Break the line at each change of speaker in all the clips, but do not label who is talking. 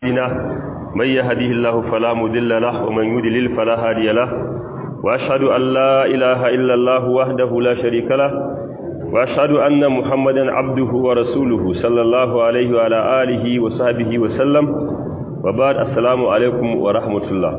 أعمالنا من يهديه الله فلا مضل له ومن يضلل فلا هادي له وأشهد أن لا إله إلا الله وحده لا شريك له وأشهد أن محمدا عبده ورسوله صلى الله عليه وعلى آله وصحبه وسلم وبعد السلام عليكم ورحمة الله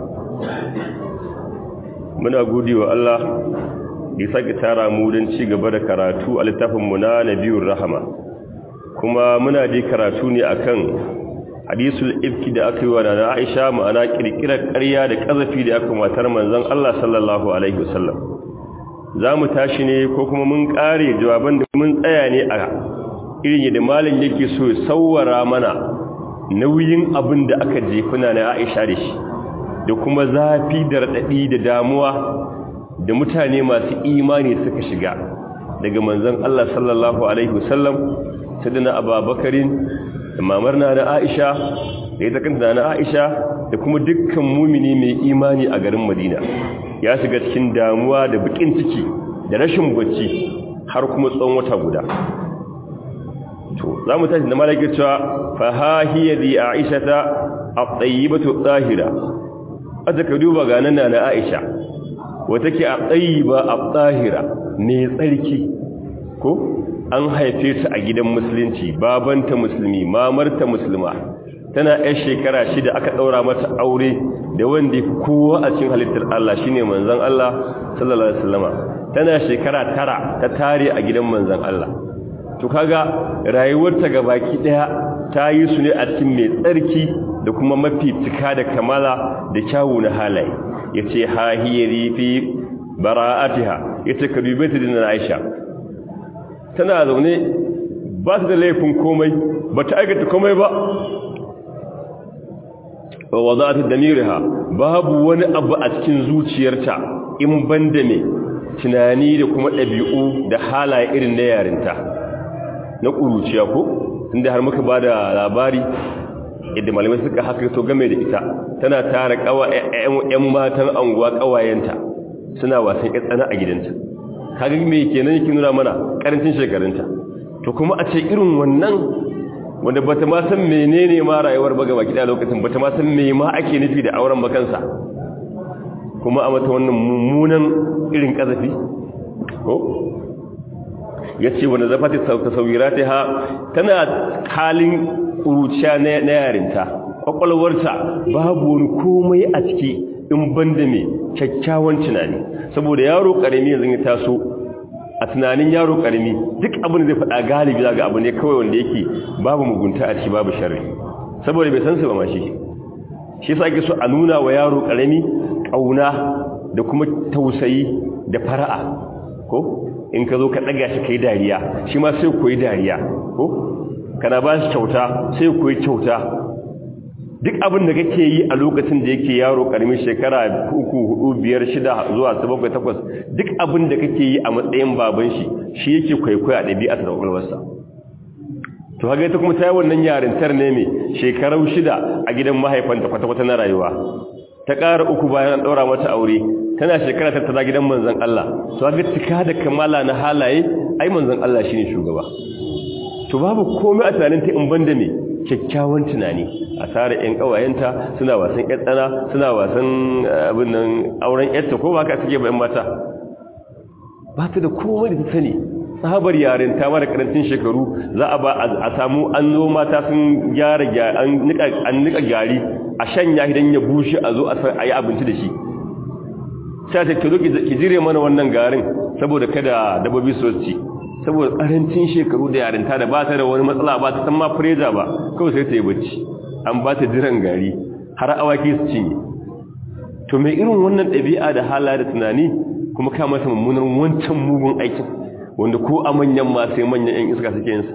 muna gode wa Allah da sake tara mu don ci gaba da karatu a littafinmu na Nabiyur Rahama kuma muna dai karatu ne akan hadisul ifki da aka yi wa da Aisha ma'ana kirkirar ƙarya da ƙazafi da aka matar manzon Allah sallallahu alaihi wasallam zamu tashi ne ko kuma mun ƙare jawaban da mun tsaya ne a irin yadda malin yake so ya sawwara mana nauyin abin da aka jefuna na Aisha da shi da kuma zafi da radadi da damuwa da mutane masu imani suka shiga daga manzon Allah sallallahu alaihi wasallam sayyidina Abubakarin da mamar na na Aisha da ita kanta na Aisha da kuma dukkan mumini mai imani a garin Madina ya shiga cikin damuwa da bakin ciki da rashin bacci har kuma tsawon wata guda to zamu tashi da malaka cewa fa ha hiya di Aisha ta at-tayyibatu tahira aje ka duba ga nan na Aisha wata ke at-tayyiba at-tahira ne tsarki ko an haife ta a gidan musulunci babanta musulmi mamarta musulma tana yar shekara shida aka daura mata aure da wanda ya kowa a cikin halittar Allah shine manzon Allah sallallahu alaihi wasallama tana shekara tara ta tare a gidan manzon Allah to kaga rayuwarta gabaki daya ta yi su ne a cikin mai tsarki da kuma mafi cika da kamala da kyawu na halaye yace hahiyari fi bara'atiha yace ka dube ta dinna Aisha tana zaune ba ta da laifin komai ba ta aikata komai ba wa za ta damiriha babu wani abu a cikin zuciyarta in banda ne tunani da kuma ɗabi'u da halaye irin na yarinta na ƙuruciya ko inda har muka ba da labari yadda malamai suka haka to game da ita tana tara ‘yan matan anguwa ƙawayenta suna wasan tsana a gidanta kaga me kenan yake nuna mana karancin shekarunta to kuma a ce irin wannan wanda bata ma san menene ma rayuwar baga baki da lokacin bata ma san me ma ake nufi da auren bakansa kuma a mata wannan mummunan irin kazafi ko yace wanda zafati tasawiratiha tana halin uruciya na yarinta kwakwalwarta babu wani komai a ciki in banda mai kyakkyawan tunani saboda yaro karami yanzu ya taso a tunanin yaro karami duk abin da zai faɗa galibi zaga abu ne kawai wanda yake babu mugunta a ciki babu sharri saboda bai san su ba mashi shi yasa ake so a nuna wa yaro karami kauna da kuma tausayi da fara'a ko in ka zo ka daga shi kai dariya shi ma sai koyi dariya ko kana ba shi kyauta sai koyi kyauta duk abin da kake yi a lokacin da yake yaro karamin shekara uku hudu biyar shida zuwa bakwai takwas duk abin da kake yi a matsayin baban shi shi yake kwaikwaya a ɗabi'ar da ƙwaƙwalwarsa to haka ita kuma ta yi wannan yarintar ne mai shekaru shida a gidan mahaifanta kwata-kwata na rayuwa ta ƙara uku bayan an ɗaura mata aure tana shekara tattara gidan manzon Allah to haka cika da kamala na halaye ai manzon Allah shine shugaba to babu komai a tunanin ta in banda me kyakkyawan tunani a tare ƴan ƙawayenta suna wasan ƴan tsana suna wasan abin nan auren ƴarta ko ba ka suke bayan mata ba ta da komai da ta sani sahabar yaren ta mara karancin shekaru za a ba a samu an zo mata sun gyara an nika gari a shanya idan ya bushe a zo a yi abinci da shi sai ta kiro ki jire mana wannan garin saboda kada dabbobi su ci saboda karancin shekaru da yarinta da ba ta da wani matsala ba ta san ma freja ba kawai sai ta yi bacci an ba ta jiran gari har awaki su cinye to mai irin wannan ɗabi'a da hala da tunani kuma ka masa mummunar wancan mugun aikin wanda ko a manyan ma sai manyan yan iska suke yinsa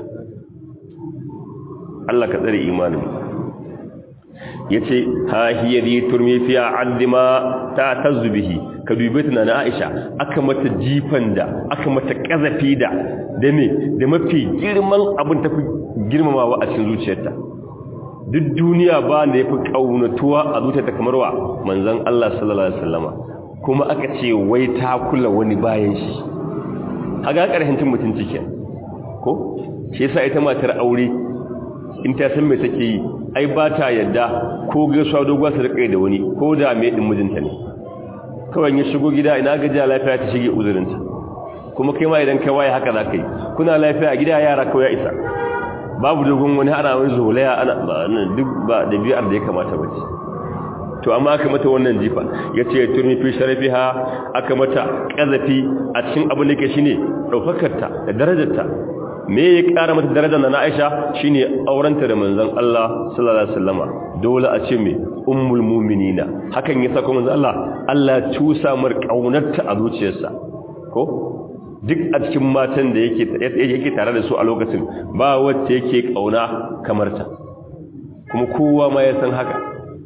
Allah ka tsare imanin yace ha hiya di turmi fi addima ta tazbihi ka dube ta na Aisha aka mata jifan da aka mata kazafi da da me da mafi girman abin tafi girmamawa a cikin zuciyarta duk duniya ba da yafi kaunatuwa a zuciyarta kamar wa manzon Allah sallallahu alaihi wasallama kuma aka ce wai ta kula wani bayan shi haga karhin mutunci kenan ko shi yasa ita matar aure in ta san me take yi ai ba ta yadda ko gaisuwa doguwa su rika da wani ko da me din mijinta ne kawai ya shigo gida ina gajiya lafiya ta shige uzurinta kuma kai ma idan kai waye haka za ka yi kuna lafiya a gida yara kawai ya isa babu dogon wani ana wani zolaya ana duk ba da biyar da ya kamata ba ce to amma aka mata wannan jifa ya ce turmi fi sharafiha aka mata ƙazafi a cikin abin da ke shi ne ɗaukakarta da darajarta me ya ƙara mata darajar na aisha shi ne aurenta da manzan Allah sallallahu alaihi wasallama dole a ce mai ummul muminina hakan ya sako manzan Allah Allah cusa mar ƙaunarta a zuciyarsa ko duk a cikin matan da yake tare da su a lokacin ba wacce yake ƙauna kamar ta kuma kowa ma ya san haka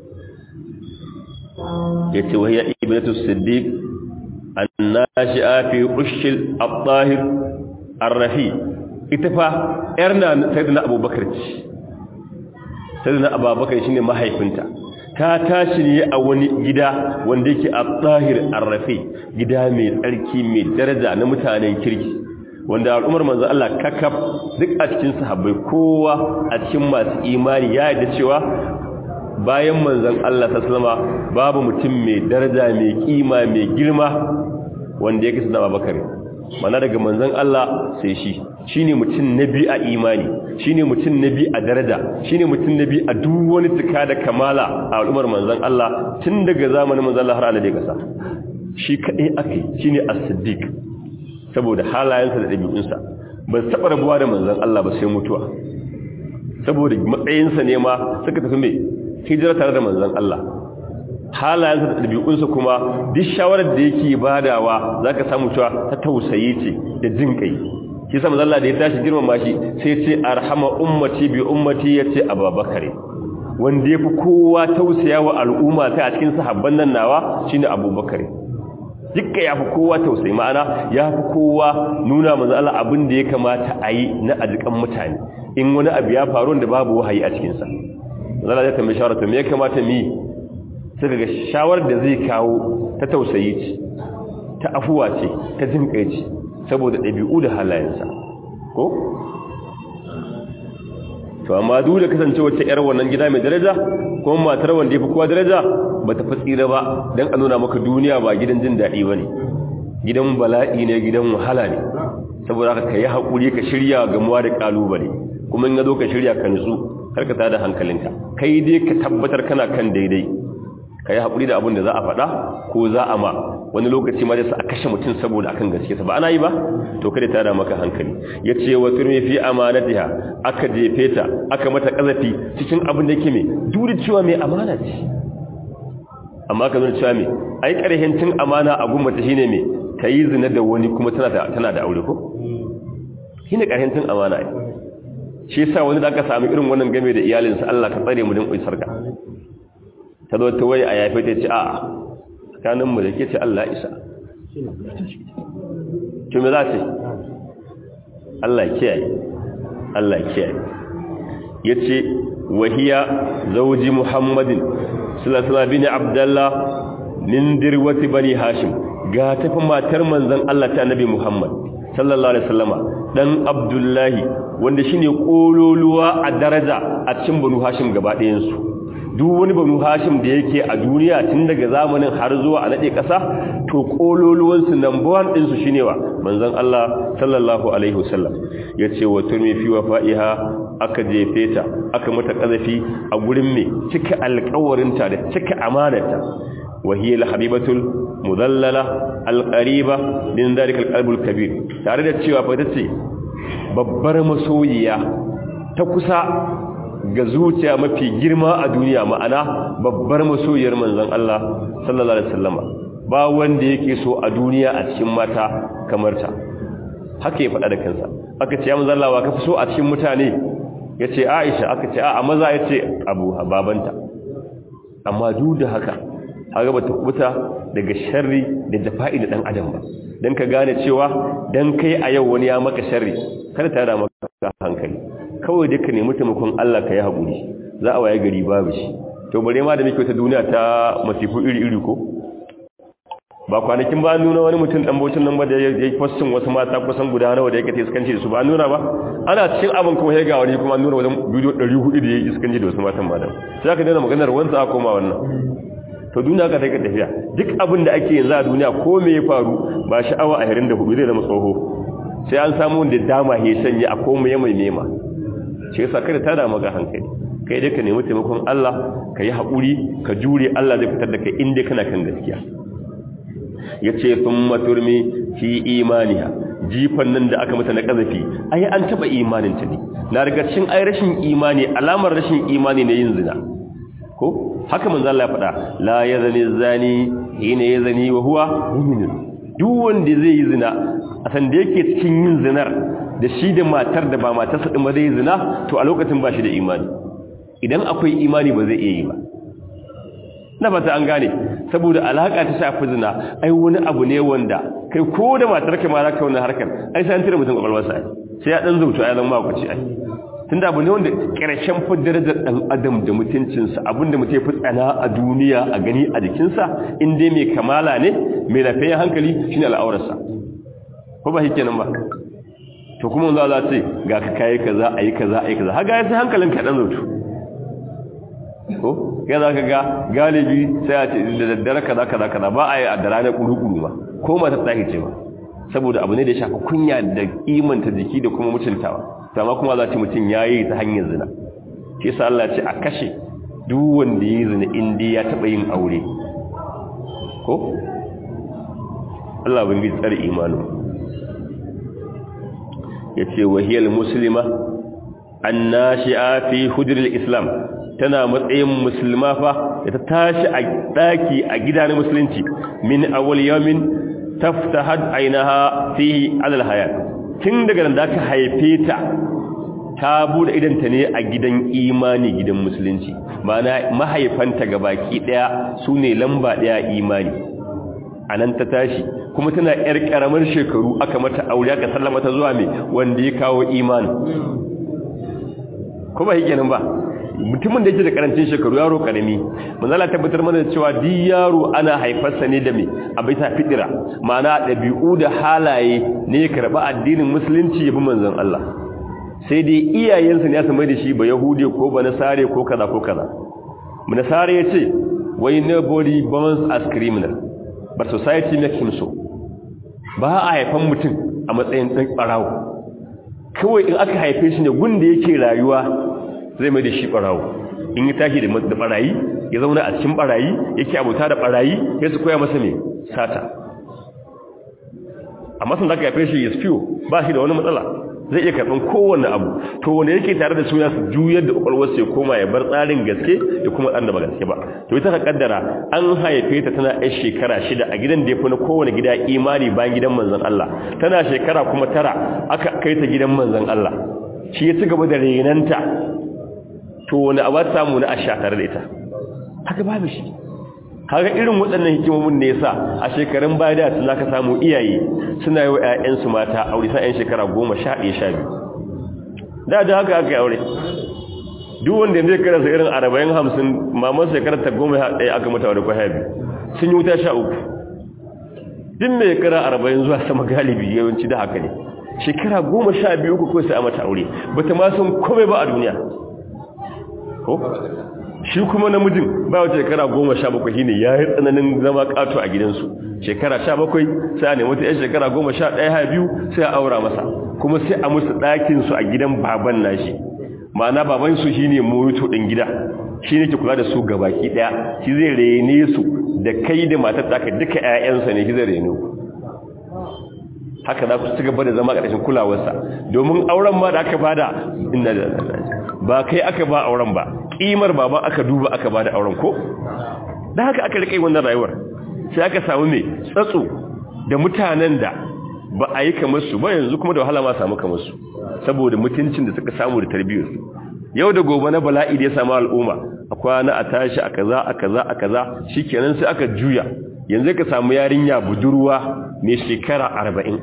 yace wa hiya ibnatu siddiq annashi'a fi ushil at-tahir ar-rafi ita fa yar na sayyidina abubakar ce sayyidina abubakar shine mahaifinta ta tashi ne a wani gida wanda yake at-tahir ar-rafi gida mai tsarki mai daraja na mutanen kirki wanda al'ummar manzo Allah kakaf duk a cikin sahabbai kowa a cikin masu imani ya yarda cewa bayan manzon Allah sallama babu mutum mai daraja mai kima mai girma wanda yake sunan Abubakar mana daga manzon Allah sai shi shine mutum nabi a imani shine mutum nabi a daraja shine mutum nabi a duk wani tuka da kamala a al'ummar manzon Allah tun daga zamanin manzon Allah har Allah da kasa shi kadai akai shine as-siddiq saboda halayensa da dabi'unsa ban taba rabuwa da manzon Allah ba sai mutuwa saboda matsayinsa ne ma suka tafi mai hijira tare da manzon Allah halayensa da ɗabi'unsa kuma duk shawarar da yake badawa zaka samu cewa ta tausayi ce da jin kai shi sa manzon Allah da ya tashi girmama shi sai ce arhama ummati bi ummati yace abubakar wanda yafi kowa tausaya wa al'umma ta a cikin sahabban nan nawa shine abubakar dukkan yafi kowa tausayi ma'ana yafi kowa nuna manzon Allah abin da ya kamata a yi na ajikan mutane in wani abu ya faru da babu wahayi a cikin sa zala zai tambayi shawara to me ya kamata mi sai ga shawarar da zai kawo ta tausayi ce ta afuwa ce ta jin kai ce saboda ɗabi'u da halayensa ko to amma duk da kasance wacce yar wannan gida mai daraja kuma matar wanda yafi kowa daraja ba ta tsira ba dan a nuna maka duniya ba gidan jin daɗi bane gidan bala'i ne gidan wahala ne saboda haka kai hakuri ka shirya gamuwa da kalubale kuma in ga zo ka shirya ka nutsu karka tada hankalinka kai dai ka tabbatar kana kan daidai ka yi haƙuri da abin da za a faɗa ko za a ma wani lokaci ma a kashe mutum saboda akan gaske ba ana yi ba to kada ta da maka hankali ya ce wa turmi fi amanatiha aka jefe ta aka mata ƙazafi cikin abin da yake mai duri cewa mai amana ce amma ka nuna cewa mai ai ƙarhin cin amana a gumbata shine mai ta yi zina da wani kuma tana da aure ko shine ƙarhin cin amana ai shi yasa wani da aka sami irin wannan game da iyalinsa Allah ka tsare mu din sarka ta zo ta waye a yafe ta ce a tsakanin mu da ke ce Allah isa to me za ce Allah kiyaye Allah kiyaye yace wahiya zawji muhammadin sallallahu alaihi abdullah min dirwati bani hashim ga tafi matar manzon Allah ta annabi muhammad sallallahu alaihi wasallama dan abdullahi wanda shine kololuwa a daraja a cikin banu hashim gaba ɗayan su duk wani banu hashim da yake a duniya tun daga zamanin har zuwa a nade kasa to kololuwan su number 1 din su shine wa manzon Allah sallallahu alaihi wasallam yace wa turmi fi wafa'iha aka jefe ta aka mata kazafi a gurin me cika alƙawarinta da cika amanarta wa hiya al-habibatul mudallala al-qariba min dhalika al-qalbul kabir tare da cewa fa tace babbar masoyiya ta kusa ga zuciya mafi girma a duniya ma'ana babbar masoyiyar manzon Allah sallallahu alaihi wasallama ba wanda yake so a duniya a cikin mata kamar ta haka ya faɗa da kansa aka ce ya manzon Allah wa ka fi so a cikin mutane yace Aisha aka ce a maza yace Abu babanta amma duk da haka haka bata kubuta daga sharri da jafa'i da dan adam ba dan ka gane cewa dan kai a yau wani ya maka sharri kada ta da maka hankali kawai dai ka nemi taimakon Allah ka yi haƙuri za a waye gari babu shi to bare ma da muke wata duniya ta masifu iri-iri ko ba kwanakin ba nuna wani mutum dan bautin nan ba da ya yi fassin wasu mata kusan guda nawa da yake ta iskanci da su ba nuna ba ana cikin abin kuma ya ga wani kuma nuna wajen bidiyo 400 da ya yi iskanci da wasu matan ba da sai aka daina maganar wanda aka koma wannan to duniya ka take tafiya duk abin da ake yanzu a duniya ko me ya faru ba sha'awa a 24 zai zama tsoho sai an samu wanda dama ya sanya a komai mai nema shi yasa kada ta da maka hankali kai dai ka nemi taimakon Allah ka yi haƙuri ka jure Allah zai fitar da kai inda kana kan gaskiya ya ce sun maturmi fi imaniya jifan nan da aka mata na ƙazafi ai an taɓa imaninta ne na daga cikin ai rashin imani alamar rashin imani ne yin zina ko haka manzo Allah ya faɗa la yazni zani hina yazni wa huwa mu'min duk wanda zai yi zina a san da yake cikin yin zinar da shi da matar da ba matarsa din ba zai yi zina to a lokacin ba shi da imani idan akwai imani ba zai iya yi ba na fata an gane saboda alaka ta shafi zina ai wani abu ne wanda kai ko da matar ka ma za ka wannan harkar ai sai an tire mutum kwakwalwarsa ai sai ya dan zautu ai zan ma ku ci ai tunda abu ne wanda karshen fi darajar dan adam da mutuncinsa abinda mutum ya fi tsana a duniya a gani a jikinsa in dai mai kamala ne mai lafiyar hankali shine al'aurarsa ko ba shi kenan ba to kuma za za ce ga ka kayi kaza ayi kaza ayi kaza haga ya sai hankalin ka dan zautu ko ya za ka ga galibi sai a ce da daddare kaza kaza kaza ba a yi a da ranar kuru-kuru ba ko mata tsahi ce ba saboda abu ne da ya shafi kunya da imanta jiki da kuma mutuntawa sama kuma za ce mutum ya yi ta hanyar zina shi sa Allah ce a kashe duk wanda ya yi zina inda ya taɓa yin aure ko Allah bin bi tsar imanin ya ce wahiyar musulma an nashi'a fi hujjar islam tana matsayin musulma fa da ta tashi a daki a gida na musulunci min awwal yawmin taftahad ainaha fihi alal hayat tun daga nan da ka haife ta ta bude idanta ne a gidan imani gidan musulunci ma'ana mahaifanta gabaki daya sune lamba daya imani anan ta tashi kuma tana yar karamar shekaru aka mata aure aka sallama ta zuwa me wanda ya kawo imani ko ba hikenan ba mutumin da yake da karancin shekaru yaro karami manzala tabbatar mana cewa di yaro ana haifarsa ne da me a bisa fitira ma'ana dabi'u da halaye ne karba addinin musulunci yabi manzon Allah sai dai iyayensa ne su mai da shi ba yahudi ko ba nasare ko kaza ko kaza nasare yace why nobody born as criminal but society makes him so ba a haifan mutum a matsayin dan barawo kawai in aka haife shi ne gunda yake rayuwa zai mai da shi barawo in ya tashi da barayi ya zauna a cikin barayi yake abuta da barayi ya su koya masa ne sata amma sun zaka yafe shi ya fiyo ba shi da wani matsala zai iya karɓar kowane abu to wanda yake tare da suna su juyar da ƙwaƙwalwarsa ya koma ya bar tsarin gaske ya kuma ɗan da ba gaske ba to ita ka kaddara an haife ta tana yan shekara shida a gidan da ya fi na kowane gida imani bayan gidan manzon Allah tana shekara kuma tara aka kai ta gidan manzon Allah shi ya ci gaba da renanta to wani abu samu na asha tare da ita haka babu shi haka irin waɗannan hikimomin ne yasa a shekarun baya da tun ka samu iyaye suna yi wa ƴaƴansu mata aure sa ƴan shekara goma sha ɗaya sha biyu da da haka aka yi aure duk wanda yanzu ya karasa irin arba'in hamsin mamar shekarar ta goma ɗaya aka mata aure kwaya biyu sun yi wuta sha uku duk mai kara arba'in zuwa sama galibi yawanci da haka ne shekara goma sha biyu uku kawai sai a mata aure bata ma san komai ba a duniya ko shi kuma namijin ba wata shekara goma sha bakwai shine ya yi tsananin zama kato a gidansu shekara sha bakwai sai a nemi wata yan shekara goma sha ɗaya ha biyu sai a aura masa kuma sai a musu ɗakinsu a gidan baban nashi ma'ana baban su shine moyito ɗin gida shi ne ke kula da su gabaki ɗaya shi zai rene su da kai da matar taka duka 'ya'yansa ne shi zai rene ku haka za ku ci gaba da zama ƙarshen kulawarsa domin auren ma da aka bada inna da ba kai aka ba auren ba kimar baba aka duba aka ba da auren ko da haka aka rike wannan rayuwar sai aka samu mai tsatso da mutanen da ba a yi kamar su ba yanzu kuma da wahala ma samu kamar su saboda mutuncin da suka samu da tarbiyyar su yau da gobe na bala'i da ya samu al'umma a kwana a tashi a kaza a kaza a kaza shikenan sai aka juya yanzu ka samu yarinya budurwa mai shekara arba'in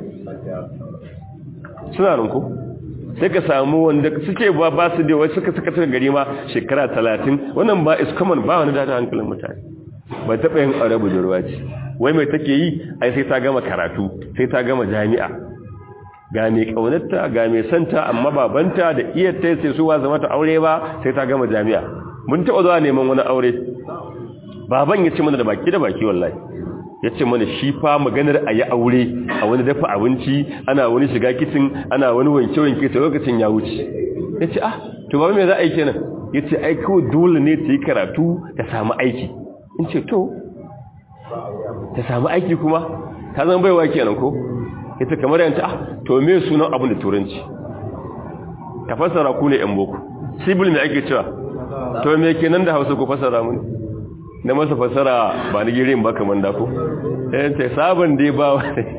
suna rinku sai ka samu wanda suke ba ba su da wasu suka suka suka gari ma shekara talatin wannan ba is common ba wani dada hankalin mutane ba taɓa yin aure budurwa ce wai mai take yi ai sai ta gama karatu sai ta gama jami'a ga mai kaunarta ga mai santa amma babanta da iyarta sai su wa zama ta aure ba sai ta gama jami'a mun taɓa zuwa neman wani aure baban ya ce mana da baki da baki wallahi ya ce mana shi fa maganar a yi aure a wani dafa abinci ana wani shiga kicin ana wani wanke-wanke ta lokacin ya wuce ya ce ah to ba mai za a yi kenan ya ce ai kawai dole ne ta yi karatu ta samu aiki in ce to ta samu aiki kuma ta zama baiwa kenan ko ya ce kamar yanta ah to me sunan abin da turanci ka fassara ku ne yan boko sibil mai ake cewa to me kenan da hausa ku fassara mu na masa fassara ba ni girin ba kamar da ku yan ce sabon dai ba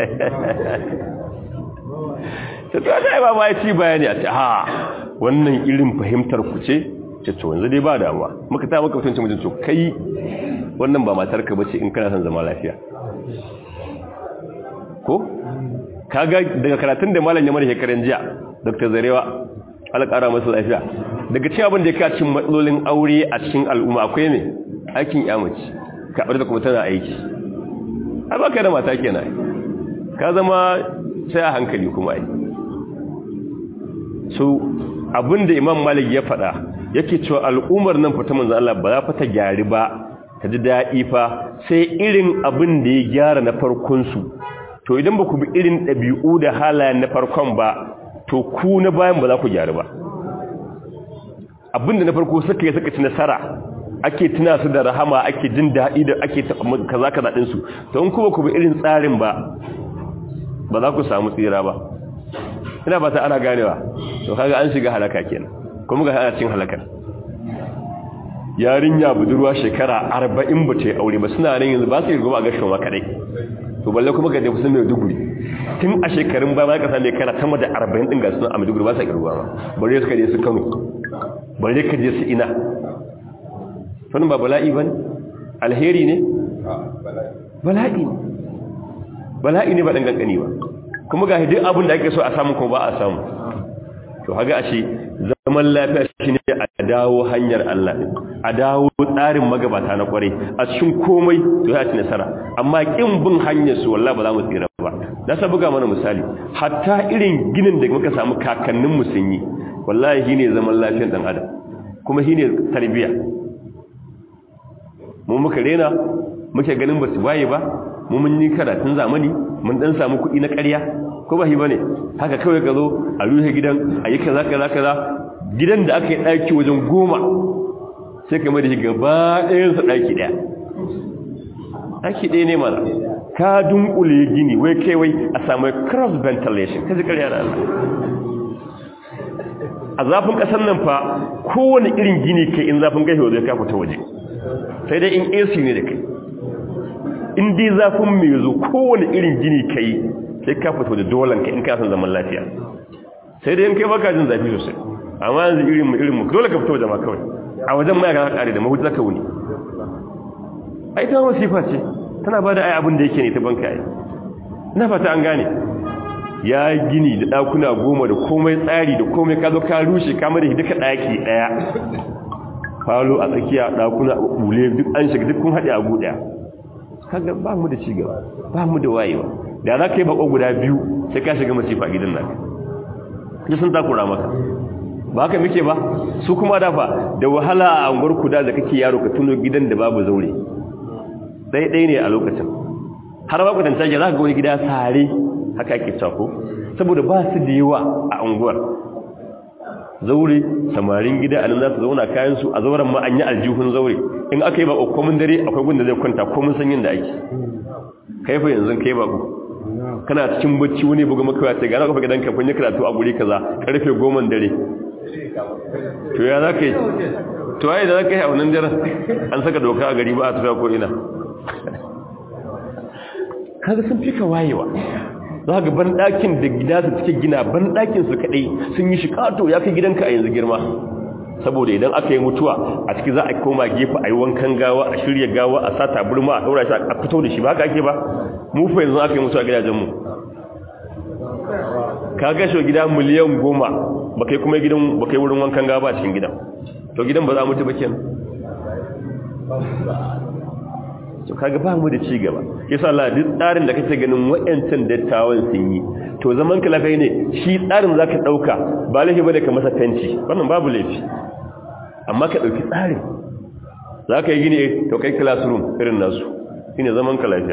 ta to ta ba ma ya ci bayani a ce ha wannan irin fahimtar ku ce ce to yanzu dai ba damuwa muka ta maka mutunci mutunci to kai wannan ba matar ka bace in kana son zama lafiya ko kaga daga karatun da malam ya mara shekaran jiya Dr. Zarewa alƙara masa lafiya daga cikin abin da ya cin matsalolin aure a cikin al'umma akwai ne aikin yamaci ka bar da kuma tana aiki ai ba ka da mata kenan ka zama sai a hankali kuma ai so abinda imam malik ya faɗa yake cewa al'ummar nan fata manzan Allah ba za fa ta gyari ba ta ji daɗi fa sai irin abin da ya gyara na farkonsu to idan ba ku bi irin ɗabi'u da halayen na farkon ba to ku na bayan ba za ku gyari ba abin da na farko suka yi suka ci nasara ake tuna su da rahama ake jin daɗi da ake kaza kaza ɗinsu to in kuma ku bi irin tsarin ba ba za ku samu tsira ba ina ba ta ana ganewa to kaga an shiga halaka kenan kuma ga ana cin halakar yarinya budurwa shekara 40 ba ta aure ba suna nan yanzu ba su yi gaba a gashin wa kadai to balle kuma ga sun mai duguri tun a shekarun ba za ka same kana sama da 40 din ga suna a Maiduguri ba sa kirguwa ma bare su kaje su Kano bare ka je su ina sun ba bala'i bane alheri ne bala'i ne bala'i ne ba dan kankani ba kuma ga duk abin da ake so a samu kuma ba a samu to haga ashe zaman lafiya shine a dawo hanyar Allah a dawo tsarin magabata na kware a cikin komai to ya ci nasara amma kin bin hanyar su wallahi ba za mu tsira ba da sa buga mana misali hatta irin ginin da muka samu kakannin mu sun yi wallahi shine zaman lafiyar dan adam kuma shine tarbiya mu muka rena muke ganin ba su waye ba mu mun yi karatun zamani mun dan samu kuɗi na ƙarya ko ba shi bane haka kawai ka zo a ruhe gidan a yi kaza kaza kaza gidan da aka yi ɗaki wajen goma sai ka mai da shi gaba ɗayan sa ɗaki ɗaya ɗaki ɗaya ne mana ka dunkule gini wai kai wai a samu cross ventilation ka ji ƙarya da Allah a zafin ƙasar nan fa kowane irin gini kai in zafin gashi wajen ka fita waje sai dai in AC ne da kai in dai zafin mai zo kowane irin gini kai sai ka fito da dolan ka in ka san zaman lafiya sai dai in kai baka jin zafi sosai amma yanzu irin mu irin mu dole ka fito da ma kawai a wajen ma ka kare da mahuta zaka wuni ai ta wasifa ce tana bada ai abin da yake ne ta banka ai ina fata an gane ya gini da dakuna goma da komai tsari da komai ka zo ka rushe ka mada duka daki daya falo a tsakiya dakuna bule duk an shiga duk kun haɗe a guɗaya kaga ba mu da cigaba ba mu da wayewa da za ka yi bako guda biyu sai ka shiga masifa gidan naka ya sun takura maka ba haka muke ba su kuma dafa da wahala a anguwar kuda da kake yaro ka tuno gidan da babu zaure ɗaya ne a lokacin har ba kwatanta ya za ka ga wani gida sare haka ake cako saboda ba su da yawa a unguwar zaure samarin gida a nan za su zauna kayansu a zauren ma an yi aljihun zaure in aka yi ba komin dare akwai gunda zai kwanta komin sanyin da ake kai fa yanzu kai ba ku kana cikin bacci wani buga maka ya ce ga ka gidan kafin ya karatu a guri kaza karfe 10 dare to ya za ka yi to ai da za ka yi a wannan daren an saka doka a gari ba a tafiya ko ina kaga sun fika wayewa za ga ban ɗakin da gida su suke gina ban ɗakin su kaɗai sun yi shi ƙato ya kai gidanka a yanzu girma saboda idan aka yi mutuwa a ciki za a koma gefe a yi wankan gawa a shirya gawa a sa taburma a ɗaura shi a fito da shi ba ka ake ba mu fa yanzu aka yi mutuwa gidajenmu ka gasho gida miliyan goma ba kai kuma gidan ba kai wurin wankan gawa a cikin gidan to gidan ba za mutu ba kenan to kaga ba mu da ci gaba yasa Allah duk tsarin da kake ganin wayancan dattawan sun yi to zaman ka lafiya ne shi tsarin zaka dauka ba laifi bane ka masa fenti wannan babu laifi amma ka dauki tsarin zaka yi gini to kai classroom irin nasu shine zaman ka lafiya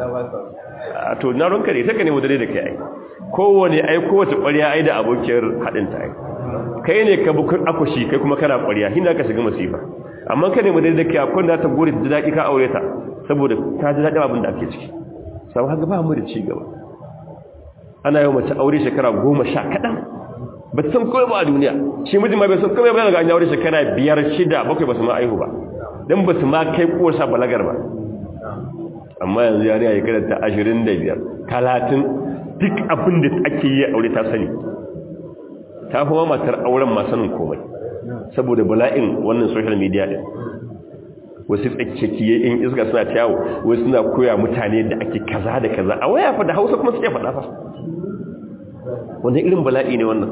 a to na ronka ne take ne mu dare da kai ai kowane ai kowace ƙwarya ai da abokiyar hadin ta ai kai ne ka bukun akushi kai kuma kana ƙwarya hinda ka shiga masifa amma ka ne mu dare da kai akwai da ta gore da daki ka aure ta saboda ta ji daɗin abin da ake ciki sau haka ba mu da ci gaba ana yau mace aure shekara goma sha kaɗan ba ta san kawai ba a duniya shi mijin ma bai san kawai ba daga an aure shekara biyar shida bakwai ba su ma aihu ba don ba su ma kai kowarsa balagar ba amma yanzu yari a shekarar ta ashirin da biyar talatin duk abin da ake yi aure ta sani ta fi matar auren ma sanin komai saboda bala'in wannan social media ɗin wasu tsakiyakiye in iska suna yawo wasu suna koya mutane da ake kaza da kaza a waya fa da hausa kuma suke faɗa fa wanda irin bala'i ne wannan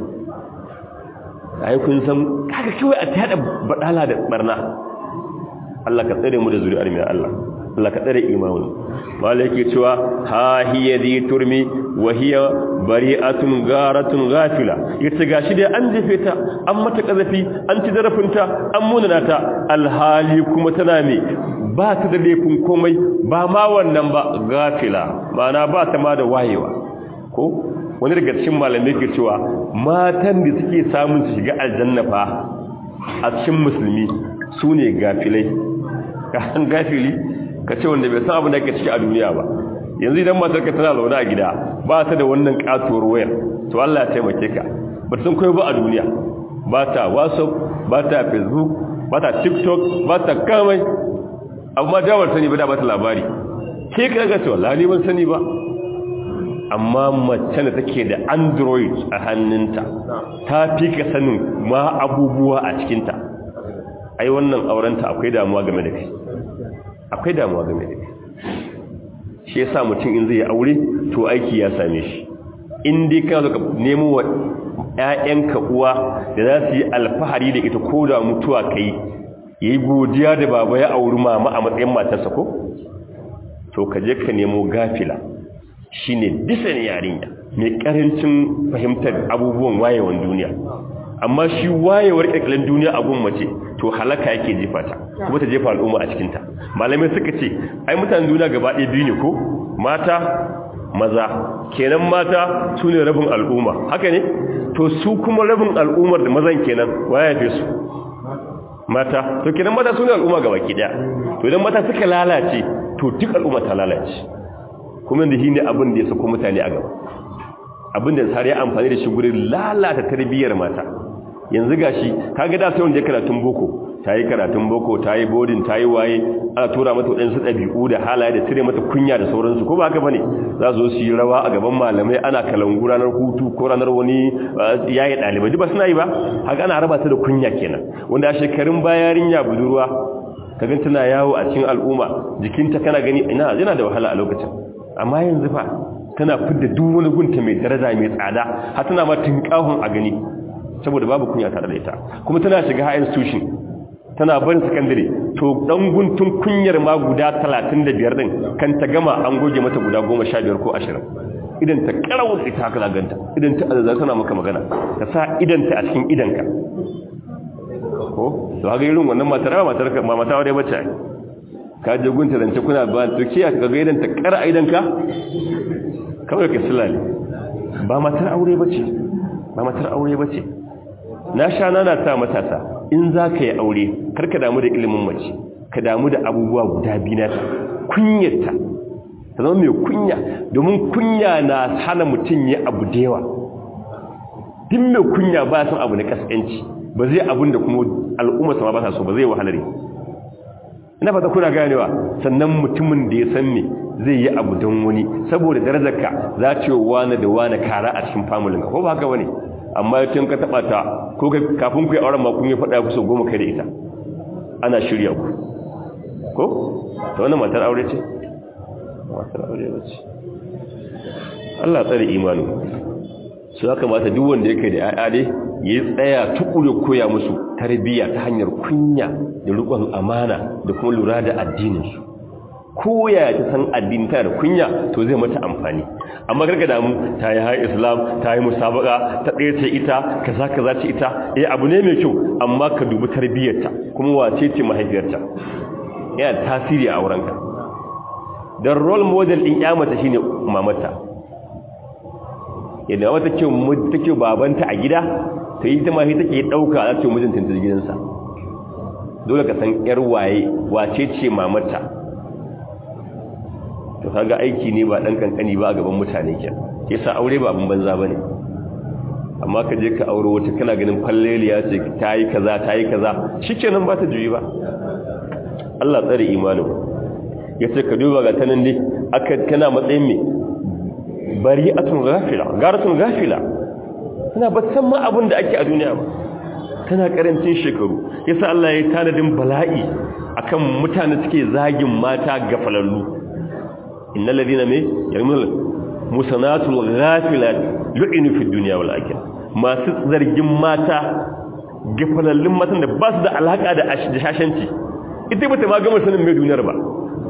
ai kun san kaga kawai a tada badala da barna Allah ka tsare mu da zuri'ar mai Allah Allah ka tsare imanin malaki cewa ha hiya zi turmi wa hiya bari'atun garatun ghafila yace gashi dai an jefe ta an mata kazafi an ci zarafinta an munana ta alhali kuma tana me ba ta da laifin komai ba ma wannan ba gafila ma'ana ba ta ma da wayewa ko wani daga cikin malamai ke cewa matan da suke samun su shiga aljanna fa a cikin musulmi su ne gafilai kan gafili ka ce wanda bai san abin da ke ciki a duniya ba yanzu idan matar ka tana zaune a gida ba ta da wannan katuwar wayar to Allah ya taimake ka ba san koyo ba a duniya ba ta whatsapp ba ta facebook ba ta tiktok ba ta kamai amma da ban sani ba da ba ta labari ke ka ga ce wallahi ban sani ba amma mace da take da android a hannunta ta fi ka sanin ma abubuwa a cikinta ai wannan aurenta akwai damuwa game da kai akwai damuwa game da kai shi yasa mutum in zai aure to aiki ya same shi in dai kana ka nemo wa ƴaƴanka uwa da za su yi alfahari da ita ko da mutuwa kai yayi godiya da baba ya auri mama a matsayin matarsa ko to ka je ka nemo gafila shine disan yarinya mai karancin fahimtar abubuwan wayewan duniya amma shi wayewar ƙirƙirin duniya a gun mace to halaka yake jefa ta kuma ta jefa al'umma a cikinta malamai suka ce ai mutanen duniya gaba ɗaya biyu ne ko mata maza kenan mata su ne rabin al'umma haka ne to su kuma rabin al'ummar da mazan kenan waya fi su mata to kenan mata su ne al'umma gaba ki ɗaya to idan mata suka lalace to duk al'umma ta lalace kuma da shi ne abin da ya sako mutane a gaba abin da sare amfani da shi gurin lalata tarbiyyar mata yanzu gashi kaga da sai wanda ya karatun boko ta yi karatun boko ta yi bodin ta yi waye ana tura mata waɗansu ɗabi'u da halaye da cire mata kunya da sauransu ko ba haka bane za su zo su yi rawa a gaban malamai ana kalangu ranar hutu ko ranar wani yayi ɗalibai duk ba suna yi ba haka ana raba ta da kunya kenan wanda a shekarun bayarin ya budurwa kaga tana yawo a cikin al'umma jikinta kana gani ina yana da wahala a lokacin amma yanzu fa tana fidda duk wani gunta mai daraja mai tsada har tana ma tinkahun a gani saboda babu kunya tare da ita kuma tana shiga high institution tana barin secondary to dan guntun kunyar ma guda 35 din kan ta gama an goge mata guda 15 ko 20 idan ta karawo ita haka zaganta idan ta azza tana maka magana ka sa idan ta a cikin idanka ko to haka irin wannan matar ba matar ka mata aure bace ka je gunta zance kuna ba to kiya ka ga idan ta kara idanka kawai ka sulale ba matar aure bace ba matar aure bace na sha nana ta matasa in za ka yi aure karka damu da ilimin mace ka damu da abubuwa guda biyu na kunyarta ta zama mai kunya domin kunya na hana mutum ya abu da yawa duk mai kunya ba san abu na kaskanci ba zai abun da kuma al'umma sama ba sa so ba zai wahalare ina fata kuna ganewa sannan mutumin da ya san me zai yi abu don wani saboda darajarka za ta yi wani da wani kara a cikin familin ko ba haka bane amma tun ka taba ta ko kafin ku yi auren ma kun yi faɗa ku so goma kai da ita ana shirya ku ko ta wannan matar aure ce matar aure ba ce Allah tsare imanu su ya kamata duk wanda yake da ya'ya dai ya tsaya tukure koya musu tarbiyya ta hanyar kunya da rikon amana da kuma lura da addininsu ko ya ta san addini ta da kunya to zai mata amfani amma garga damu ta yi hayi islam ta yi musabaka ta ɗaya ce ita kaza kaza ce ita eh abu ne mai kyau amma ka dubi tarbiyyarta kuma wace ce mahaifiyarta yana tasiri a aurenka don role model ɗin yamata shine mamata yadda wata ce take babanta a gida ta yi ta mahi take ɗauka a ce mijinta ta gidansa dole ka san yar waye wace ce mamata to kaga aiki ne ba dan kankani ba a gaban mutane ke yasa aure ba abin banza bane amma ka je ka aure wata kana ganin falleliya ce ta yi kaza ta yi kaza shikenan ba ta juyi ba Allah tsare imanin yace ka duba ga tanan ne aka kana matsayin me bari'atun ghafila garatun ghafila tana ba san ma abin da ake a duniya ba tana karancin shekaru yasa Allah ya tanadin bala'i akan mutane suke zagin mata gafalallu innal ladina me yarmul musanatul ghafilat lu'inu fid dunya wal akhirah masu zargin mata gafalallun matan da ba su da alaka da shashanci ita bata ma gama sanin mai duniyar ba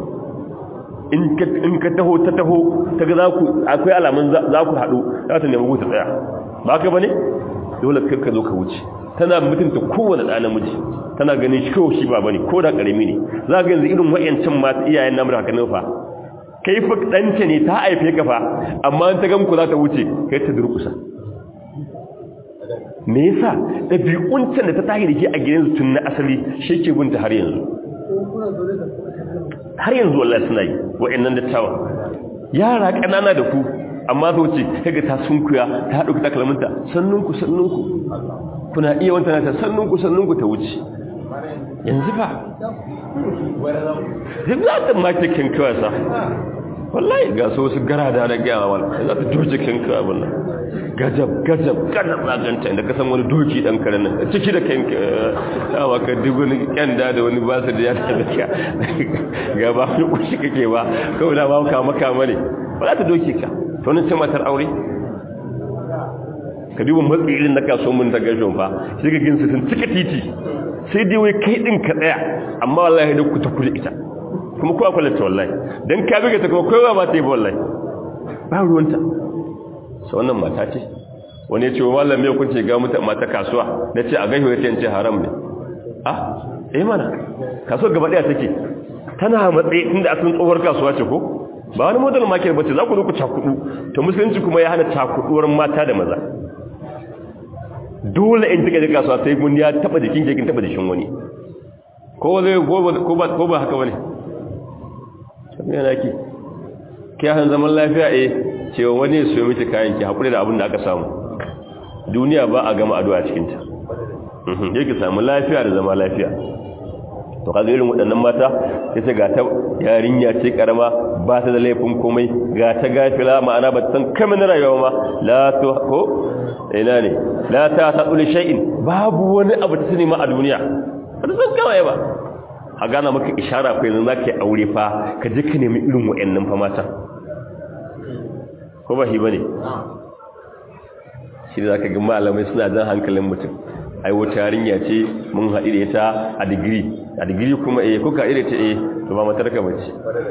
in ka taho ta taho ta ga za ku akwai alamun za ku haɗu za ta nemi ta tsaya ba ka ba ne dole kai ka zo ka wuce tana mutunta kowane ɗa namiji tana ganin shi kawai shi ba bane ko da ƙarami ne za ga yanzu irin wa'yancan masu iyayen namu da hakanin fa kai fa ɗanta ne ta haife ka fa amma ta gan ku za ta wuce kai ta durƙusa me yasa ɗabi'uncin da ta tahi da ke a gidansu tun na asali shi ke binta har yanzu har yanzu wallahi suna yi wa'annan dattawa yara ƙanana da ku amma zo ce kaga ta sunkuya ta haɗu ta kalmanta sannunku sannunku kuna iya wanta ta sannunku sannunku ta wuce yanzu fa zai za ta make kinkiwa sa wallahi ga so su gara da na gaya wala za ta doje kinkiwa abin nan gajab gajab gajab zaganta inda ka san wani doki dan karen nan ciki da kanka yawa ka duk wani kyanda da wani basu da ya tafi ga ba wani kushi kake ba kawai da ba ka maka mane ba za ta doke ka to nan ce matar aure ka duba matsi irin na kaso mun ta gashon fa shi ga ginsu sun cika titi sai dai wai kai din ka tsaya amma wallahi da ku ta kula ita kuma ko akwai lati wallahi dan ka biga ta kuma kowa ba ta yi wallahi ba ruwanta so wannan mata ce wani ya ce wa mallam me kun ce ga mutan mata kasuwa nace a gaishe yace ce haram ne ah eh mana kasuwar gaba daya take tana matsayi inda asalin tsohuwar kasuwa ce ko ba wani model market bace za ku zo ku cakudu to musulunci kuma ya hana cakuduwar mata da maza dole in take da kasuwa sai mun ya taba jikin jikin taba jikin wani ko zai ko ba ko ba haka bane sai yana ki kiyahan zaman lafiya eh cewa wani su yi miki kayan ki hakuri da abin da aka samu duniya ba a gama addu'a cikin ta yake samu lafiya da zama lafiya to kaga irin waɗannan mata yace ga ta yarinya ce karama ba ta da laifin komai ga ta gafila ma'ana ba san kamar rayuwa ma la to ko ina ne la ta tadul shay'in babu wani abu ta sani ma a duniya ba san kawai ba a gana maka ishara fa yanzu zaka yi aure fa ka je ka nemi irin waɗannan fa mata ko ba shi bane shi da zaka ga malamai suna jan hankalin mutum ai wata yarinya ce mun haɗu da ita a digiri a digiri kuma eh kuka ire ta eh to ba matar ka bace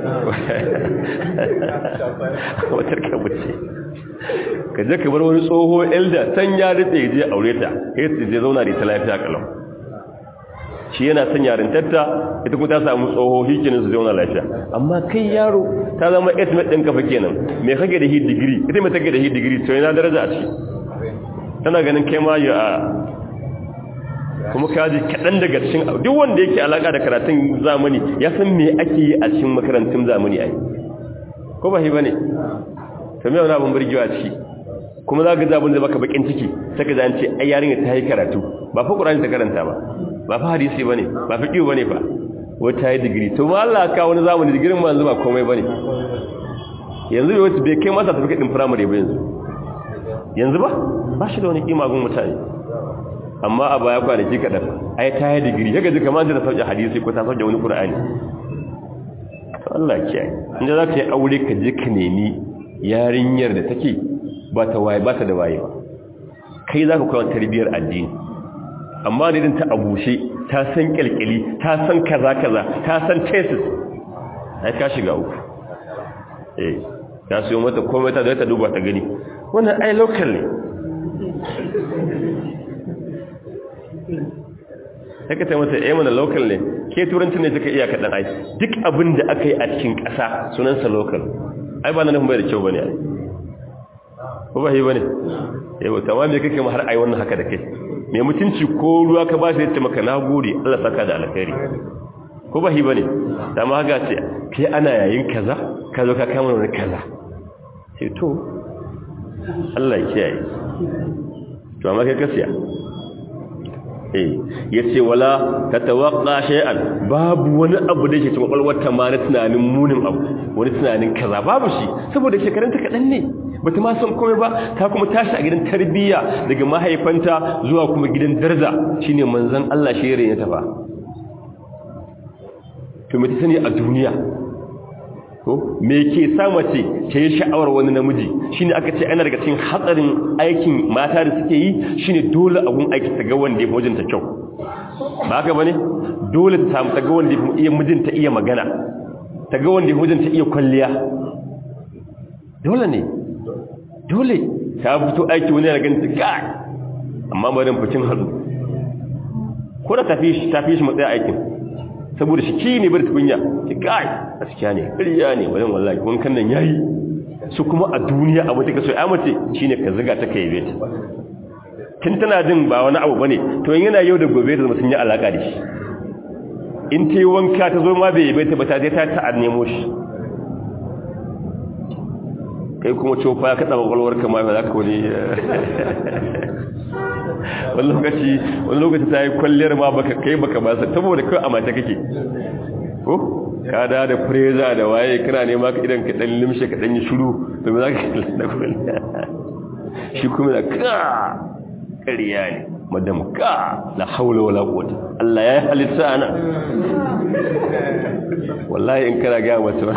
matar ka bace ka je ka bar wani tsoho elda san ya rike je aure ta kai su je zauna da ita lafiya kalau shi yana son yarintarta ita kuma ta samu tsoho hikinin su zauna lafiya amma kai yaro ta zama estimate ɗin kafa kenan me kage da hi digiri ita mai take da hi digiri to yana daraja a ciki tana ganin kai ma ya kuma kaji kaɗan daga cikin duk wanda yake alaƙa da karatun zamani ya san me ake yi a cikin makarantun zamani ai ko ba shi ba ne ta mai wani abin birgewa ciki kuma za ka zabin da baka bakin ciki ta ka zance ai yarinya ta yi karatu ba fa ƙurani ta karanta ba ba fa hadisi ba ne ba fi ƙiwo ba ne fa wata yi digiri to ma Allah ka wani zamani digirin ma yanzu ba komai ba ne yanzu bai wata bai kai masa tafi kaɗin firamare ba yanzu yanzu ba ba shi da wani ƙima gun mutane amma a baya kwanaki kaɗan ai ta yi digiri ya gaji kamar da sauƙi hadisi ko ta sauƙi wani ƙura'ani to Allah kiyaye inda za ka yi aure ka je ka nemi yarinyar da take ba ta waye ba ta da waye ba kai za ka kawo tarbiyyar addini amma ne din ta abushe ta san kyalkyali ta san kaza kaza ta san tesis ai ka shiga uku eh ta siyo mata komai ta da ta duba ta gani wannan ai local ne haka ta mata eh mana local ne ke turanci ne take iya kaɗan ai duk abin da aka yi a cikin ƙasa sunansa local ai ba na nufin bai da kyau bane ai ko ba yi bane yau tamam me kake ma har ai wannan haka da kai mai mutunci ko ruwa ka ba shi ya ce maka nagode Allah saka da alkhairi ko ba yi bane dama haka ce kai ana yayin kaza ka zo ka kama wani kaza sai to Allah ya kiyaye to amma kai kasiya eh yace wala tatawaqqa shay'an babu wani abu da yake cikin kwalwar ta ma na tunanin munin abu wani tunanin kaza babu shi saboda shekarun ta kadan ne bata ma san komai ba ta kuma tashi a gidan tarbiyya daga mahaifanta zuwa kuma gidan darza shine manzon Allah shi ya tafa to me ta sani a duniya ko me ke sa mace ta yi sha'awar wani namiji shine aka ce ana daga cikin hatsarin aikin mata da suke yi shine dole abun aiki ta ga wanda ya mijinta kyau ba haka bane dole ta samu ta ga wanda ya iya mijinta iya magana ta ga wanda ya mijinta iya kwalliya dole ne dole ta fito aiki wani ya ganta ga amma bari fitin hadu ko da tafi shi tafi shi matsayin aikin saboda shi ki ne bar tukunya ki kai gaskiya ne ƙarya ne wannan wallahi wankan nan yayi su kuma a duniya abu take so ai mace shine ka ziga ta kai beta kin tana jin ba wani abu bane to in yana yau da gobe da sun yi alaka da shi in ta yi wanka ta zo ma bai beta ba ta je ta ta nemo shi kai kuma cofa ka tsaba kwalwar ka ma za ka wani wani lokaci wani lokaci ta yi kwalliyar ma baka kai baka ba sa saboda kai a mata kake ko ka da da preza da waye kana nema ka idan ka dan limshe ka dan yi shiru to me zaka da kwalliya shi kuma da ka ƙarya ne madam ka la haula wala quwwata Allah ya halitta ana wallahi in kana ga mata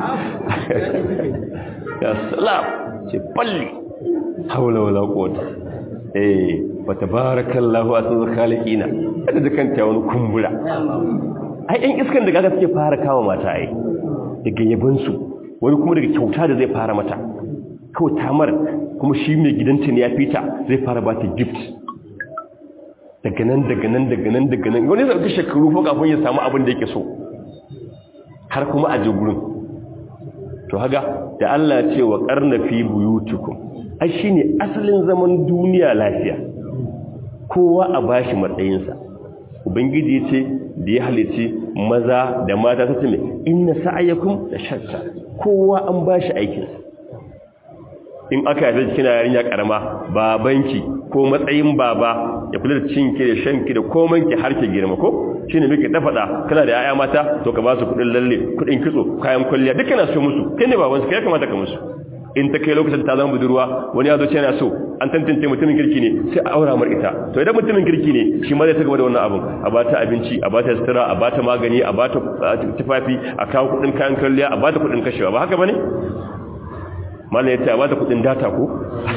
ya salam ce balli haula wala quwwata eh fa tabarakallahu asmul khaliqina kada da kanta wani kumbura ai ɗan iskan da kaga suke fara kawo mata ai daga yabon su wani kuma daga kyauta da zai fara mata kawai tamar kuma shi mai gidanta ne ya fita zai fara bata gift daga nan daga nan daga nan daga nan wani zai shekaru fa kafin ya samu abin da yake so har kuma a je gurin to haga da Allah ce wa qarna fi buyutikum ai shine asalin zaman duniya lafiya kowa a bashi matsayinsa ubangiji yace da ya halice maza da mata ta ce inna sa'ayakum la shatta kowa an bashi aikinsa in aka yafe kina yarinya karama babanki ko matsayin baba ya kula da cinki da shanki da komanki har ki girma ko shine muke ta faɗa kana da yaya mata to ka ba su kudin lalle kudin kitso kayan kwalliya duka na so musu kai ne babansu kai kamata ka musu in ta kai lokacin ta zama budurwa wani ya zo ce yana so an tantance mutumin kirki ne sai a aura mar ita to idan mutumin kirki ne shi ma zai ta gaba da wannan abin a bata abinci a bata sutura a bata magani a bata tufafi a kawo kudin kayan kwalliya a bata kudin kashewa ba haka bane mallan ya ce a bata kudin data ko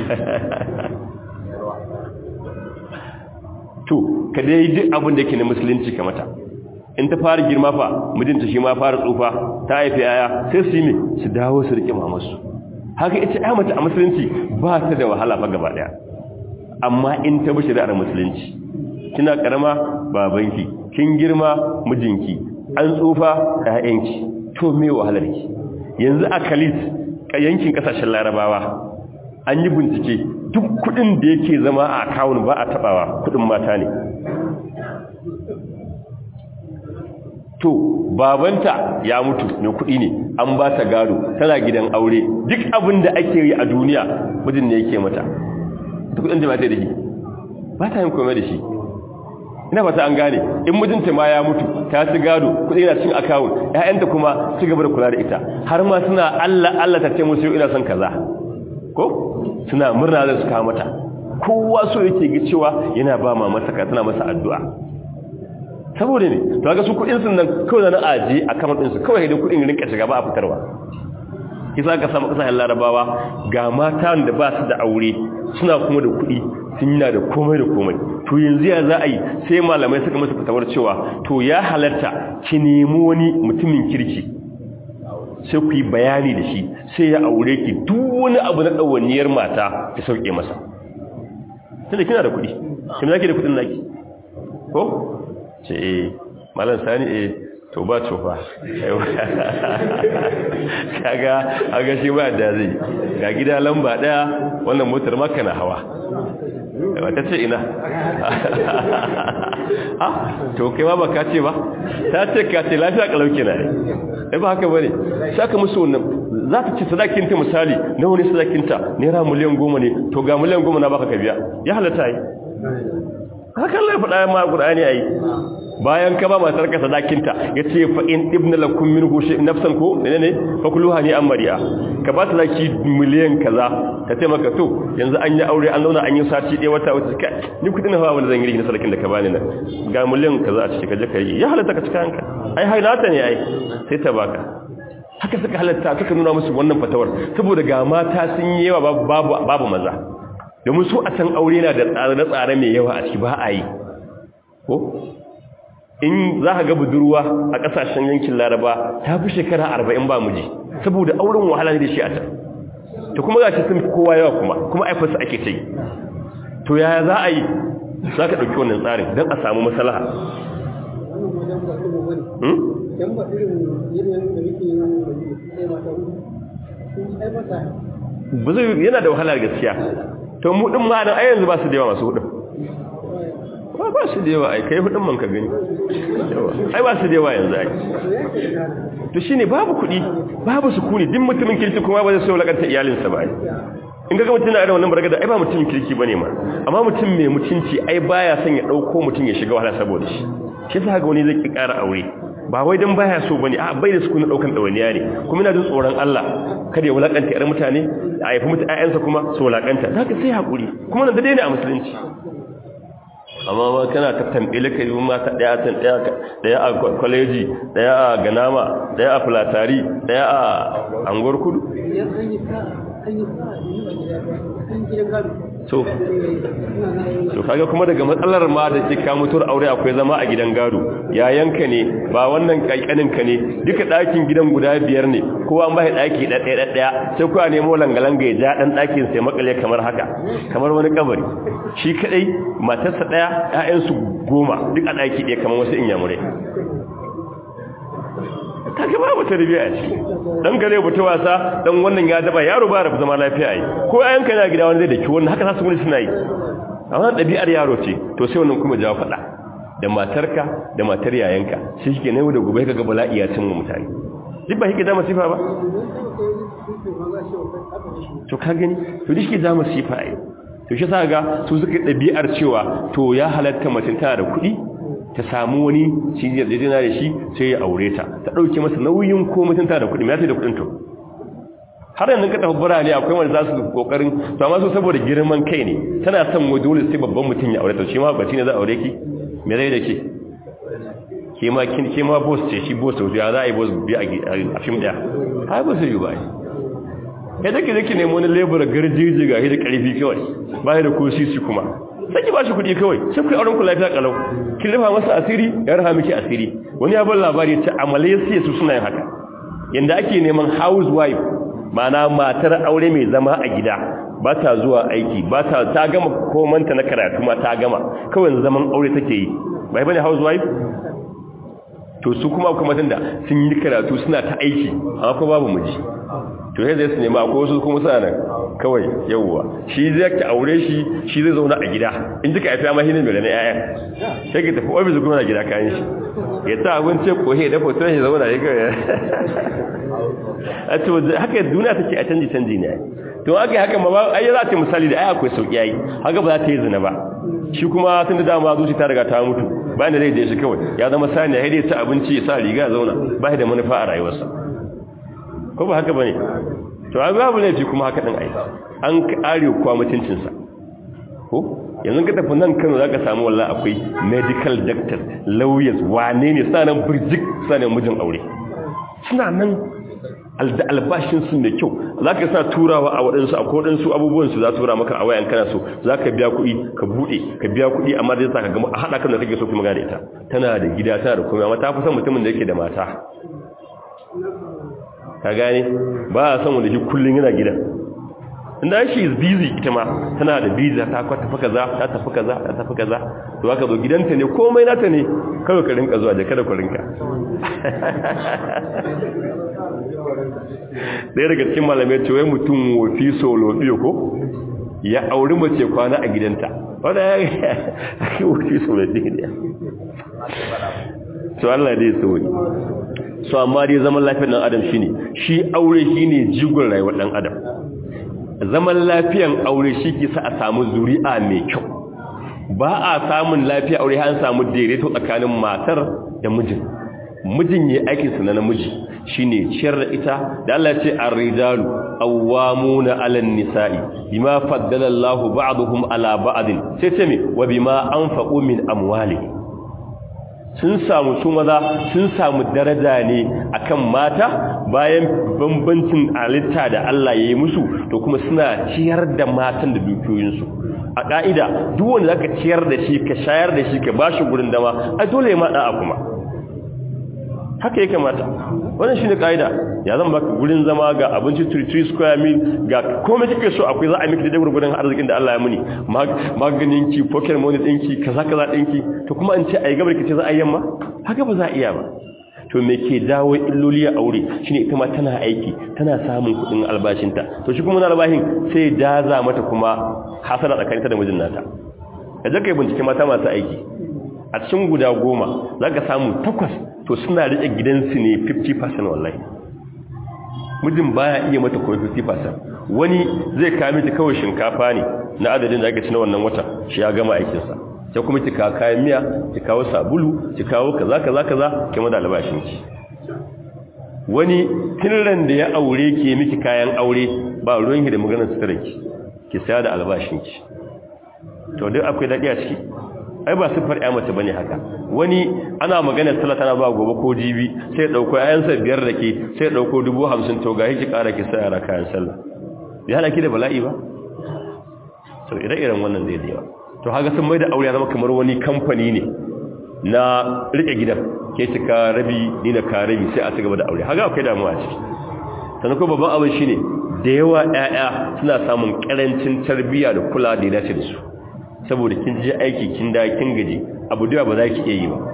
to ka dai duk abin da yake na musulunci ka mata in ta fara girma fa mijinta shi ma fara tsufa ta haifi yaya sai su yi me su dawo su rike mamarsu haka ita ya mata a musulunci ba ta da wahala fa gaba daya amma in ta bi shari'ar musulunci kina karama babanki kin girma mijinki an tsufa ƴaƴanki to me wahalar ki yanzu a Khalid yankin kasashen Larabawa an yi bincike duk kudin da yake zama a akawun ba a tabawa kudin mata ne to babanta ya mutu mai kudi ne an ba ta gado tana gidan aure duk abin da ake yi a duniya mijin ne yake mata duk kudin da ba ta da shi ba ta yin komai da shi ina fata an gane in mijinta ma ya mutu ta ci gado kudi yana cin akawun ƴaƴanta kuma ci gaba da kula da ita har ma suna Allah Allah ta ce musu ina son kaza ko suna murna da su kawo mata kowa so yake ga cewa yana ba ma masa ka tana masa addu'a saboda ne to ga su kudin sun nan kawai na aje a kamar din su kawai da kudin rinka shiga ba a fitarwa kisa ka samu kasashen larabawa ga mata da ba su da aure suna kuma da kudi sun yana da komai da komai to yanzu ya za a yi sai malamai suka masa fitawar cewa to ya halarta ki nemi wani mutumin kirki sai ku yi bayani da shi sai ya aure ki duk wani abu na ɗawainiyar mata ki sauke masa tunda kina da kuɗi kin zaki da kuɗin naki ko ce eh malam sani eh to ba cofa kaga aga shi ba da zai ga gida lamba daya wannan motar maka na hawa ta ce ina ha to kai ma baka ce ba ta ce ka ce lafiya kalauke na ne ba haka bane saka musu wannan za ta ce sadakinta misali na wani sadakinta naira miliyan goma ne to ga miliyan goma na baka ka biya ya halatta yi haka Allah ya faɗa ma Qur'ani ayi bayan ka ba matar ka sadakinta yace fa in ibna lakum minhu shay nafsan ko ne ne fa kulluha ni amriya ka ba ta zaki miliyan kaza ka ce maka to yanzu an yi aure an zauna an yi sati ɗaya wata wata ka ni kudin hawa wanda zan yi na sadakin da ka bani nan ga miliyan kaza a cikin kaje kai ya halatta ka cika hanka ai hailata ne ai sai ta baka haka suka halatta suka nuna musu wannan fatawar saboda ga mata sun yi yawa babu babu maza domin su a can aure na da tsare-tsare mai yawa a ciki ba a yi ko in za ka ga budurwa a ƙasashen yankin laraba ta fi shekara arba'in ba miji saboda auren wahala ne da shi a can ta kuma za sun fi kowa yawa kuma kuma aifarsa ake ta yi to yaya za a yi za ka ɗauki wannan tsarin don a samu masalaha ba zai yana da wahala gaskiya to mu din ma dan yanzu ba su da yawa masu hudun ba ba su da yawa ai kai hudun man ka gani ai ba su da yawa yanzu ai to shine babu kudi babu sukuni din mutumin kirki kuma ba zai so lakanta iyalinsa ba ai in ga mutum na da wannan bargada ai ba mutumin kirki bane ma amma mutum mai mutunci ai baya son ya dauko mutum ya shiga wahala saboda shi shi yasa ga wani zai ki ƙara aure ba wai dan baya so bane a bai da su kuna daukan dawaniya ne kuma ina jin tsoron Allah kada ya wulakanta ƴar mutane a haifi mutu ƴaƴansa kuma su wulakanta zaka sai hakuri kuma nan da dai ne a musulunci amma ba kana ta tambele kai mata daya tan daya daya a college daya a ganama daya a fulatari daya a angor kudu so so kaga kuma daga matsalar ma da ke ka mutuwar aure akwai zama a gidan gado yayanka ne ba wannan kaikanin ka ne duka ɗakin gidan guda biyar ne kowa an bai ɗaki ɗaya ɗaya sai kuwa nemo langalanga ya ja ɗan ɗakin sai makale kamar haka kamar wani kabari shi kadai matarsa ɗaya ƴaƴansu goma duk a ɗaki ɗaya kamar wasu inyamurai kaga babu tarbiya ce dan gare buta wasa dan wannan ya daba yaro ba rabu zama lafiya ai ko ayan kana gida wani zai daki wannan haka zasu gudu suna yi amma dabi'ar yaro ce to sai wannan kuma jawo fada da matarka da matar yayanka shi shike ne da gobe kaga bala'i ya cin mutane duk ba hike da masifa ba to ka gani to duk da masifa ai to shi sa ga su suka dabi'ar cewa to ya halatta mutum tana da kuɗi ta samu wani shi zai dina da shi sai ya aure ta ta dauke masa nauyin ko mutunta da kudi me yasa da kudin to har yanzu ka tafi burane akwai wanda za su kokarin to amma so saboda girman kai ne tana son wa dole sai babban mutum ya aure ta shi ma baci ne za aure ki me zai da ke ke ma kin ke ma boss ce shi boss ya za a yi boss bi a film daya ha ba su yi ba ya dake dake nemo wani lebura garjeji ga da karfi kawai ba da ko sisi kuma sai ki ba shi kuɗi kawai sai ku auren ku lafiya kalau kin rufa masa asiri ya rufa miki asiri wani ya bar labari ta a Malaysia su suna yin haka yanda ake neman housewife mana matar aure mai zama a gida ba ta zuwa aiki ba ta ta gama komanta na karatu ma ta gama kawai zaman aure take yi bai bane housewife to su kuma kuma tunda sun yi karatu suna ta aiki amma ko babu miji to sai zai su nema ko su kuma suna nan kawai yawwa shi zai ka aure shi shi zai zauna a gida in duka haifi amma shi ne mai ganin ƴaƴan sai ka tafi ofis kuma na gida kayan shi ya ta abinci ko he da foton shi zauna ya kawai a to haka duniya take a canji canji ne to haka haka ma ai za ta misali da ai akwai sauki yayi haka ba za ta yi zina ba shi kuma tun da dama zuci ta riga ta mutu bayan da zai je shi kawai ya zama sani ya dai ta abinci ya sa riga zauna ba da manufa a rayuwarsa ko ba haka bane to ai babu laifi kuma haka din ai an kare kuwa mutuncin sa ko yanzu ka tafi nan Kano zaka samu wallahi akwai medical doctor lawyers wane ne sanan burjik sanan mijin aure suna nan da albashin su mai kyau zaka sa turawa a wadansu a kodansu abubuwan su za tura maka a wayan kana so zaka biya kuɗi ka bude ka biya kuɗi amma dai saka ga a hada kan da kake so kuma ga da ita tana da gida tana da komai amma ta fi son mutumin da yake da mata ka gane ba a san wanda shi kullum yana gidan inda shi is busy ita ma tana da busy ta kwa tafi kaza ta tafi kaza ta tafi kaza to aka zo gidanta ne komai nata ne kawai ka rinka zuwa da kada ku rinka ɗaya daga cikin malamai ce wai mutum wofi solo biyo ko ya auri mace kwana a gidanta wadda ya yi wofi solo biyo to Allah dai sauri so amma dai zaman lafiyar dan adam shine shi aure shine jigon rayuwar dan adam zaman lafiyan aure shi ke sa a samu zuri'a mai kyau ba a samun lafiya aure an samu daidaito tsakanin matar da mijin mijin yayi aikin sa na namiji shine ciyar da ita da Allah ce ar-rijalu awwamuna 'alan nisa'i bima faddala Allahu ba'dahum 'ala ba'din sai ce me wa bima anfaqu min amwalihim sun samu su maza sun samu daraja ne akan mata bayan bambancin halitta da Allah ya yi musu to kuma suna ciyar da matan da dukiyoyinsu a ƙa'ida duk wanda zaka ciyar da shi ka shayar da shi ka bashi gurin dama a dole ya maɗa a kuma haka ya kamata wannan shine ƙa'ida ya zan baka gurin zama ga abinci 3 square meal ga komai kike so akwai za a miki da gurgurun arzikin da Allah ya muni maganin ki pocket money ɗinki kaza kaza ɗinki to kuma an ce ai gabar ki ce za a yamma haka ba za a iya ba to me ke dawo illoli a aure shine ita ma tana aiki tana samun kuɗin albashinta to shi kuma na albashin sai daza mata kuma hasara tsakaninta da mijin nata kaje kai bincike mata masu aiki a cikin guda goma zaka samu takwas to suna rike gidansu ne 50% wallahi mijin baya iya mata koyi 50% wani zai kawo miki kawai shinkafa ne na adadin da ake ci na wannan wata shi ya gama aikinsa sai kuma ki kawo kayan miya ki kawo sabulu ki kawo kaza kaza kaza ki mada albashin ki wani tilran da ya aure ki miki kayan aure ba ruwan ki da maganar sutura ki ki saya da albashin ki to duk akwai dadi a ciki ai ba sifar ya mace bane haka wani ana maganar sallah tana ba gobe ko jibi sai dauko ayansa biyar da ke sai dauko 50 to ga ki kara ki saya kayan sallah bai hana ki da bala'i ba to ire-iren wannan zai da to haka sun mai da aure ya zama kamar wani kamfani ne na rike gidan ke cika rabi ni na ka rabi sai a ci gaba da aure haka akwai damuwa ciki sannan kuma babban abin shine da yawa ƴaƴa suna samun karancin tarbiyya da kula da ya dace da su saboda kin je aiki kin da kin gaji abu da ba za ki iya yi ba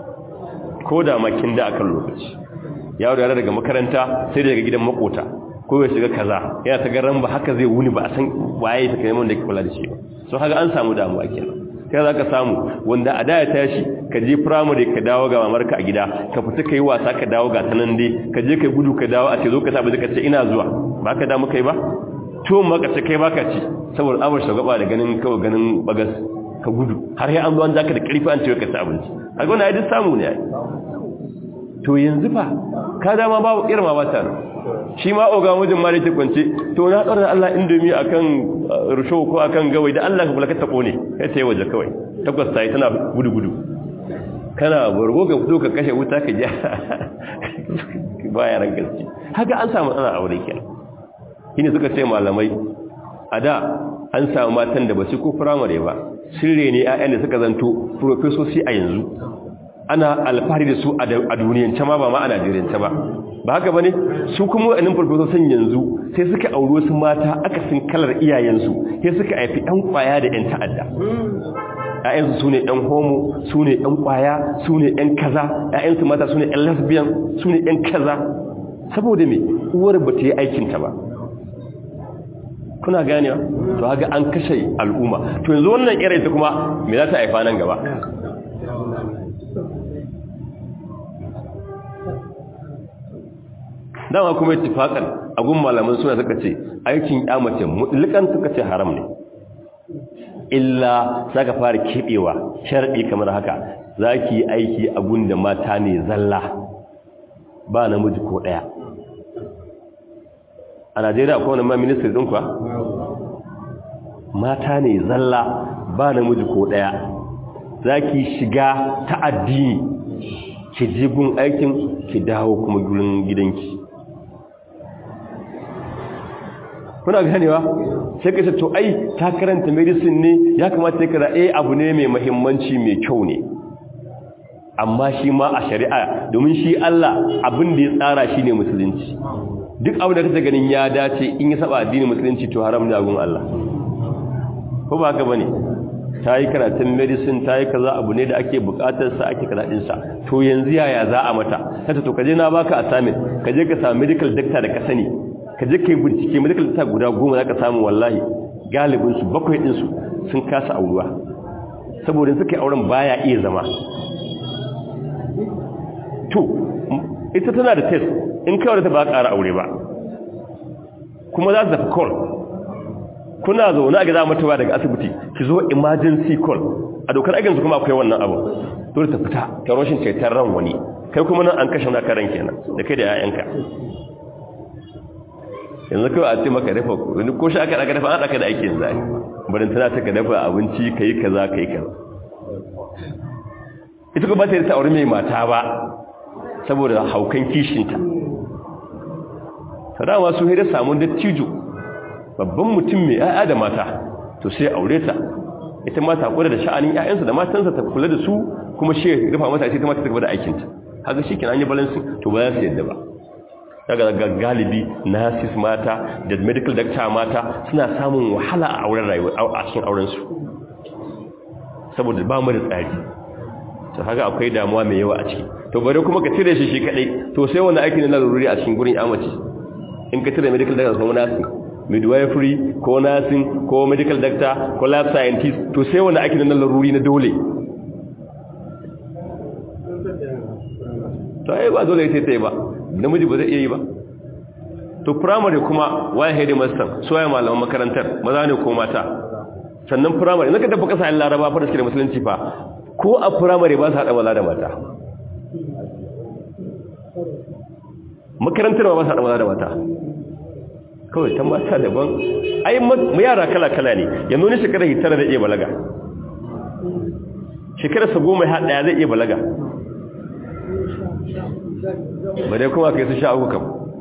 ko da ma kin da akan lokaci yaro da daga makaranta sai daga gidan makota ko ya shiga kaza yana ta garan ba haka zai wuni ba a san waye ta kai mun da ke kula da shi ba so haka an samu damuwa kenan kai za ka samu wanda a da ya tashi ka je primary ka dawo ga mamarka a gida ka fita kai wasa ka dawo ga tanan dai ka je kai gudu ka dawo a ce zo ka tabi ka ce ina zuwa ba ka damu kai ba to maka ce kai baka ci saboda abar shugaba da ganin kawai ganin bagas ka gudu har sai an zo an zaka da karfi an ce ka ci abinci a gona ya duk samu ne ai to yanzu fa ka dama babu irma ba ta shi ma oga wajen ma da ke kwance to na tsara da Allah indomi akan rusho ko akan gawai da Allah ka kula ka tabo ne kai sai waje kawai takwas sai tana gudu gudu kana burgo ka fito ka kashe wuta ka ja baya ran gaske haka an samu tsana aure kenan shine suka ce malamai a da an samu matan da ba su ko firamare ba sirre ne 'ya'yan da suka zanto profesoci a yanzu ana alfahari da su a duniyance ma ba ma a najeriyance ba ba haka ba ne su kuma wa'annan farfesosin yanzu sai suka auri wasu mata akasin kalar iyayensu sai suka haifi 'yan kwaya da 'yan ta'adda ‘ya'yansu su ne ‘yan homo su ne ‘yan kwaya su ne ‘yan kaza ‘ya'yansu mata su ne ‘yan lesbian su ne ‘yan kaza saboda me uwar ba ta yi aikinta ba kuna ganewa to haka an kashe al'umma to yanzu wannan irin ta kuma me za ta haifa nan gaba dama kuma ittifaqan agun malaman suna suka ce aikin mace mutlikan suka ce haram ne illa saka fara kebewa sharadi kamar haka zaki aiki agun da mata ne zalla ba namiji ko daya a Najeriya akwai wani ma ministry din kuwa mata ne zalla ba namiji ko daya zaki shiga ta addini ki je gun aikin ki dawo kuma gurin gidanki kuna ganewa sai ka ce to ai ta karanta medicine ne ya kamata ya kira eh abu ne mai muhimmanci mai kyau ne amma shi ma a shari'a domin shi Allah abin da ya tsara shi ne musulunci duk abin da kake ganin ya dace in ya saba addinin musulunci to haram ne a gun Allah ko ba haka bane ta yi karatun medicine ta yi kaza abu ne da ake bukatar sa ake kaza din sa to yanzu yaya za a mata kace to kaje na baka assignment kaje ka samu medical doctor da ka sani kaje kai bincike medical doctor guda goma zaka samu wallahi galibin su bakwai din su sun kasa auruwa saboda suka yi auren baya iya zama to ita tana da test in kawai ta ba ƙara aure ba kuma za su tafi call kuna zaune a gida mutuwa daga asibiti ki zo emergency call a dokar aikinsu kuma akwai wannan abu dole ta fita ta rashin cetar ran wani kai kuma nan an kashe naka ran kenan da kai da 'ya'yanka yanzu kawai a ce maka dafa wani ko shi aka daga dafa an ɗaka da aikin zai barin tana ta ka dafa abinci ka yi kaza ka yi kaza ita kuma ba ta yi ta aure mai mata ba saboda haukan kishinta sadawa su haida samun dattijo babban mutum mai ya'ya da mata to sai aure ta ita mata kula da sha'anin ƴaƴansa da matansa ta kula da su kuma shi rufa mata sai ta mata ta gaba da aikinta haka shi kenan an yi balancing to ba za su yadda ba daga galibi nurses mata da medical doctor mata suna samun wahala a auren rayuwa a cikin auren su saboda ba mu da tsari to haka akwai damuwa mai yawa a ciki to bare kuma ka cire shi shi kadai to sai wani aiki ne na laruri a cikin gurin amaci in ka cire medical doctor ko nursing midwifery ko nursing ko medical doctor ko lab scientist to sai wani aiki ne na laruri na dole to ai ba dole sai tai ba namiji ba zai iya yi ba to primary kuma waye headmaster so ya malaman makarantar maza ne ko mata sannan primary naka tafi kasashen laraba fa da suke da musulunci fa ko a primary ba su hada maza da mata makarantar ba su hada maza da mata kawai ta mata daban ai mu yara kala-kala ne yanzu ne shekarar hitara da iya balaga shekarar sa goma ya daya zai iya balaga ba dai kuma kai su sha uku kam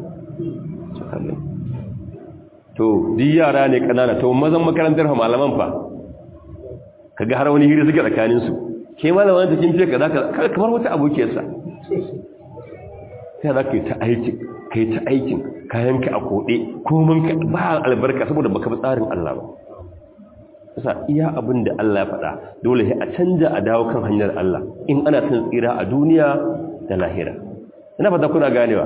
to di yara ne kanana to mazan makarantar malaman fa kaga har wani hiri suke tsakanin su ke malaman da kin fiye kaza kaza kamar wata abokiyarsa sai za ka yi ta aikin ka yi ta aikin kayanka a koɗe komin ka ba albarka saboda baka bi tsarin Allah ba sa iya abin da Allah ya faɗa dole sai a canja a dawo kan hanyar Allah in ana son tsira a duniya da lahira ina fata kuna ganewa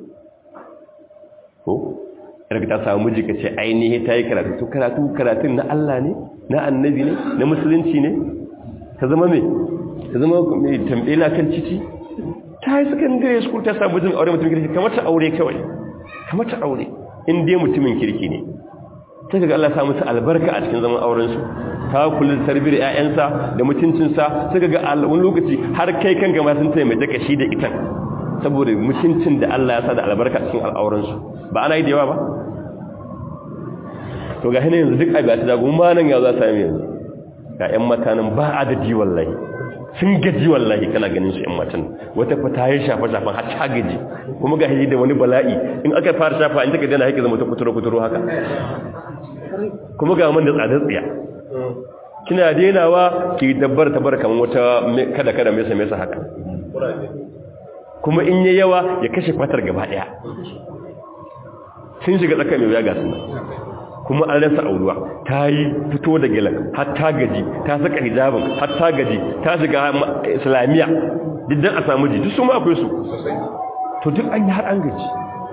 ko daga ta samu miji ka ce ainihi ta yi karatu to karatu karatun na Allah ne na annabi ne na musulunci ne ta zama mai ta zama mai tambela kan ciki ta yi secondary school ta samu jin aure mutumin kirki kamar ta aure kawai kamar ta aure in dai mutumin kirki ne sai kaga Allah ya samu su albarka a cikin zaman auren su ta kula da tarbiyar ƴaƴansa da mutuncinsa sai kaga wani lokaci har kai kanka ma sun taimake ka shi da ita saboda mutuncin da Allah ya sa da albarka cikin al'auran su ba ana yi da yawa ba to ga hina yanzu duk abi ta dago ma nan ya za ta yi yanzu ga ƴan mata nan ba adadi wallahi sun gaji wallahi kana ganin su ƴan matan wata fa ta yi shafa shafan har ta gaji kuma ga hiji da wani bala'i in aka fara shafa in take dana hake zama ta kuturo kuturo haka kuma ga man da tsadar tsiya kina denawa ki dabbar tabar kaman wata kada kada mesa mesa haka kuma in yayi yawa ya kashe fatar gaba daya sun shiga tsaka mai wuya ga sun kuma an rasa auruwa ta yi fito da gilan har ta gaji ta saka hijabin har ta gaji ta shiga islamiyya diddan a samu ji duk su ma akwai su to duk an yi har an gaji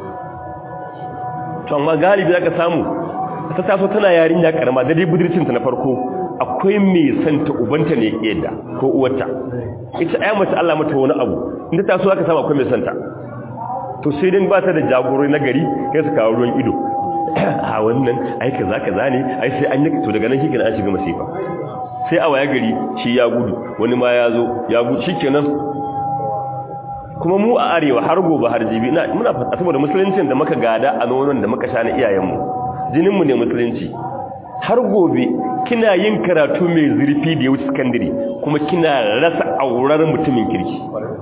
to amma galibi za ka samu ta taso tana yarinya karama da dai budurcinta na farko akwai mai santa ubanta ne ke yadda ko uwarta ita ayyama mace Allah mata wani abu inda taso aka samu akwai mai santa to sai dai ba ta da jagorori na gari kai su kawo ruwan ido a wannan ai kaza kaza ne ai sai an yi to daga nan shi an shiga masifa sai a waya gari shi ya gudu wani ma ya zo ya gudu shikenan kuma mu a arewa har gobe har jibi muna fata saboda musuluncin da muka gada a nonon da muka sha na iyayenmu jininmu ne musulunci har gobe kina yin karatu mai zurfi da ya wuce sakandare kuma kina rasa aurar mutumin kirki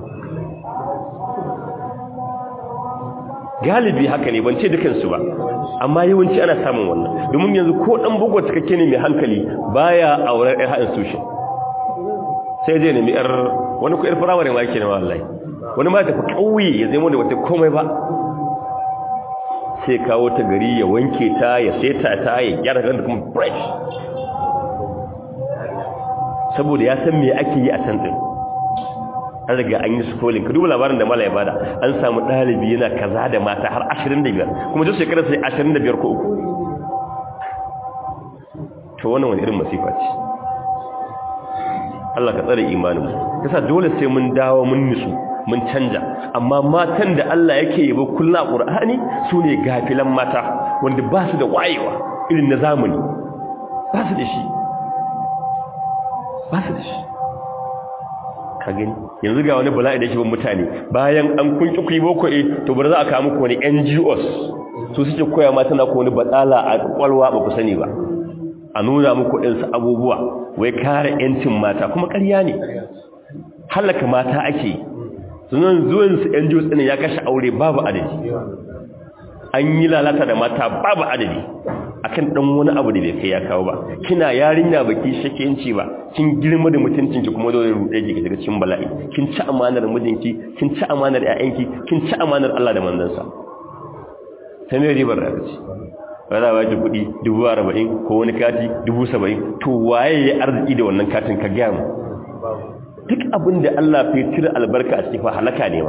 galibi haka ne ban ce dukansu ba amma yawanci ana samun wannan domin yanzu ko dan bugu cikakke ne mai hankali baya aurar ɗan haɗin sushin sai zai nemi yar wani ku irfara wani ma yake ne wallahi wani ma tafi kauye ya zama da wata komai ba sai kawo ta gari ya wanke ta ya seta ta ya gyara ta kuma fresh saboda ya san me ake yi a can din an riga an yi scrolling ka duba labarin da mala ya bada an samu ɗalibi yana kaza da mata har 25 kuma duk shekarar sai 25 ko uku to wannan wani irin masifa ce Allah ka tsare imanin yasa dole sai mun dawo mun nisu mun canja amma matan da Allah yake yabo kullu a Qur'ani sune gafilan mata wanda ba su da wayewa irin na zamani ba su da shi ba su da shi ka gani yanzu ga wani bala'i da yake bin mutane bayan an kunki kuyi boko eh to bar za a kawo muku wani NGOs su suke koya mata na ko wani batsala a kwalwa ba ku sani ba a nuna muku ɗinsu abubuwa wai kare 'yancin mata kuma ƙarya ne halaka mata ake sunan zuwansu 'yan jiyo tsinin ya kashe aure babu adadi an yi lalata da mata babu adadi akan ɗan wani abu da bai kai ya kawo ba kina yarinya ba ki shakenci ba kin girma da mutuncinki kuma dole ruɗe ki daga cikin bala'i kin ci amanar mijinki kin ci amanar 'ya'yanki kin ci amanar Allah da manzansa ta me ribar da ce ba za a baki kuɗi dubu arba'in ko wani kati dubu saba'in to waye ya arziki da wannan katin ka gaya mu duk abin da Allah fi cire albarka a cikin fa halaka ne ma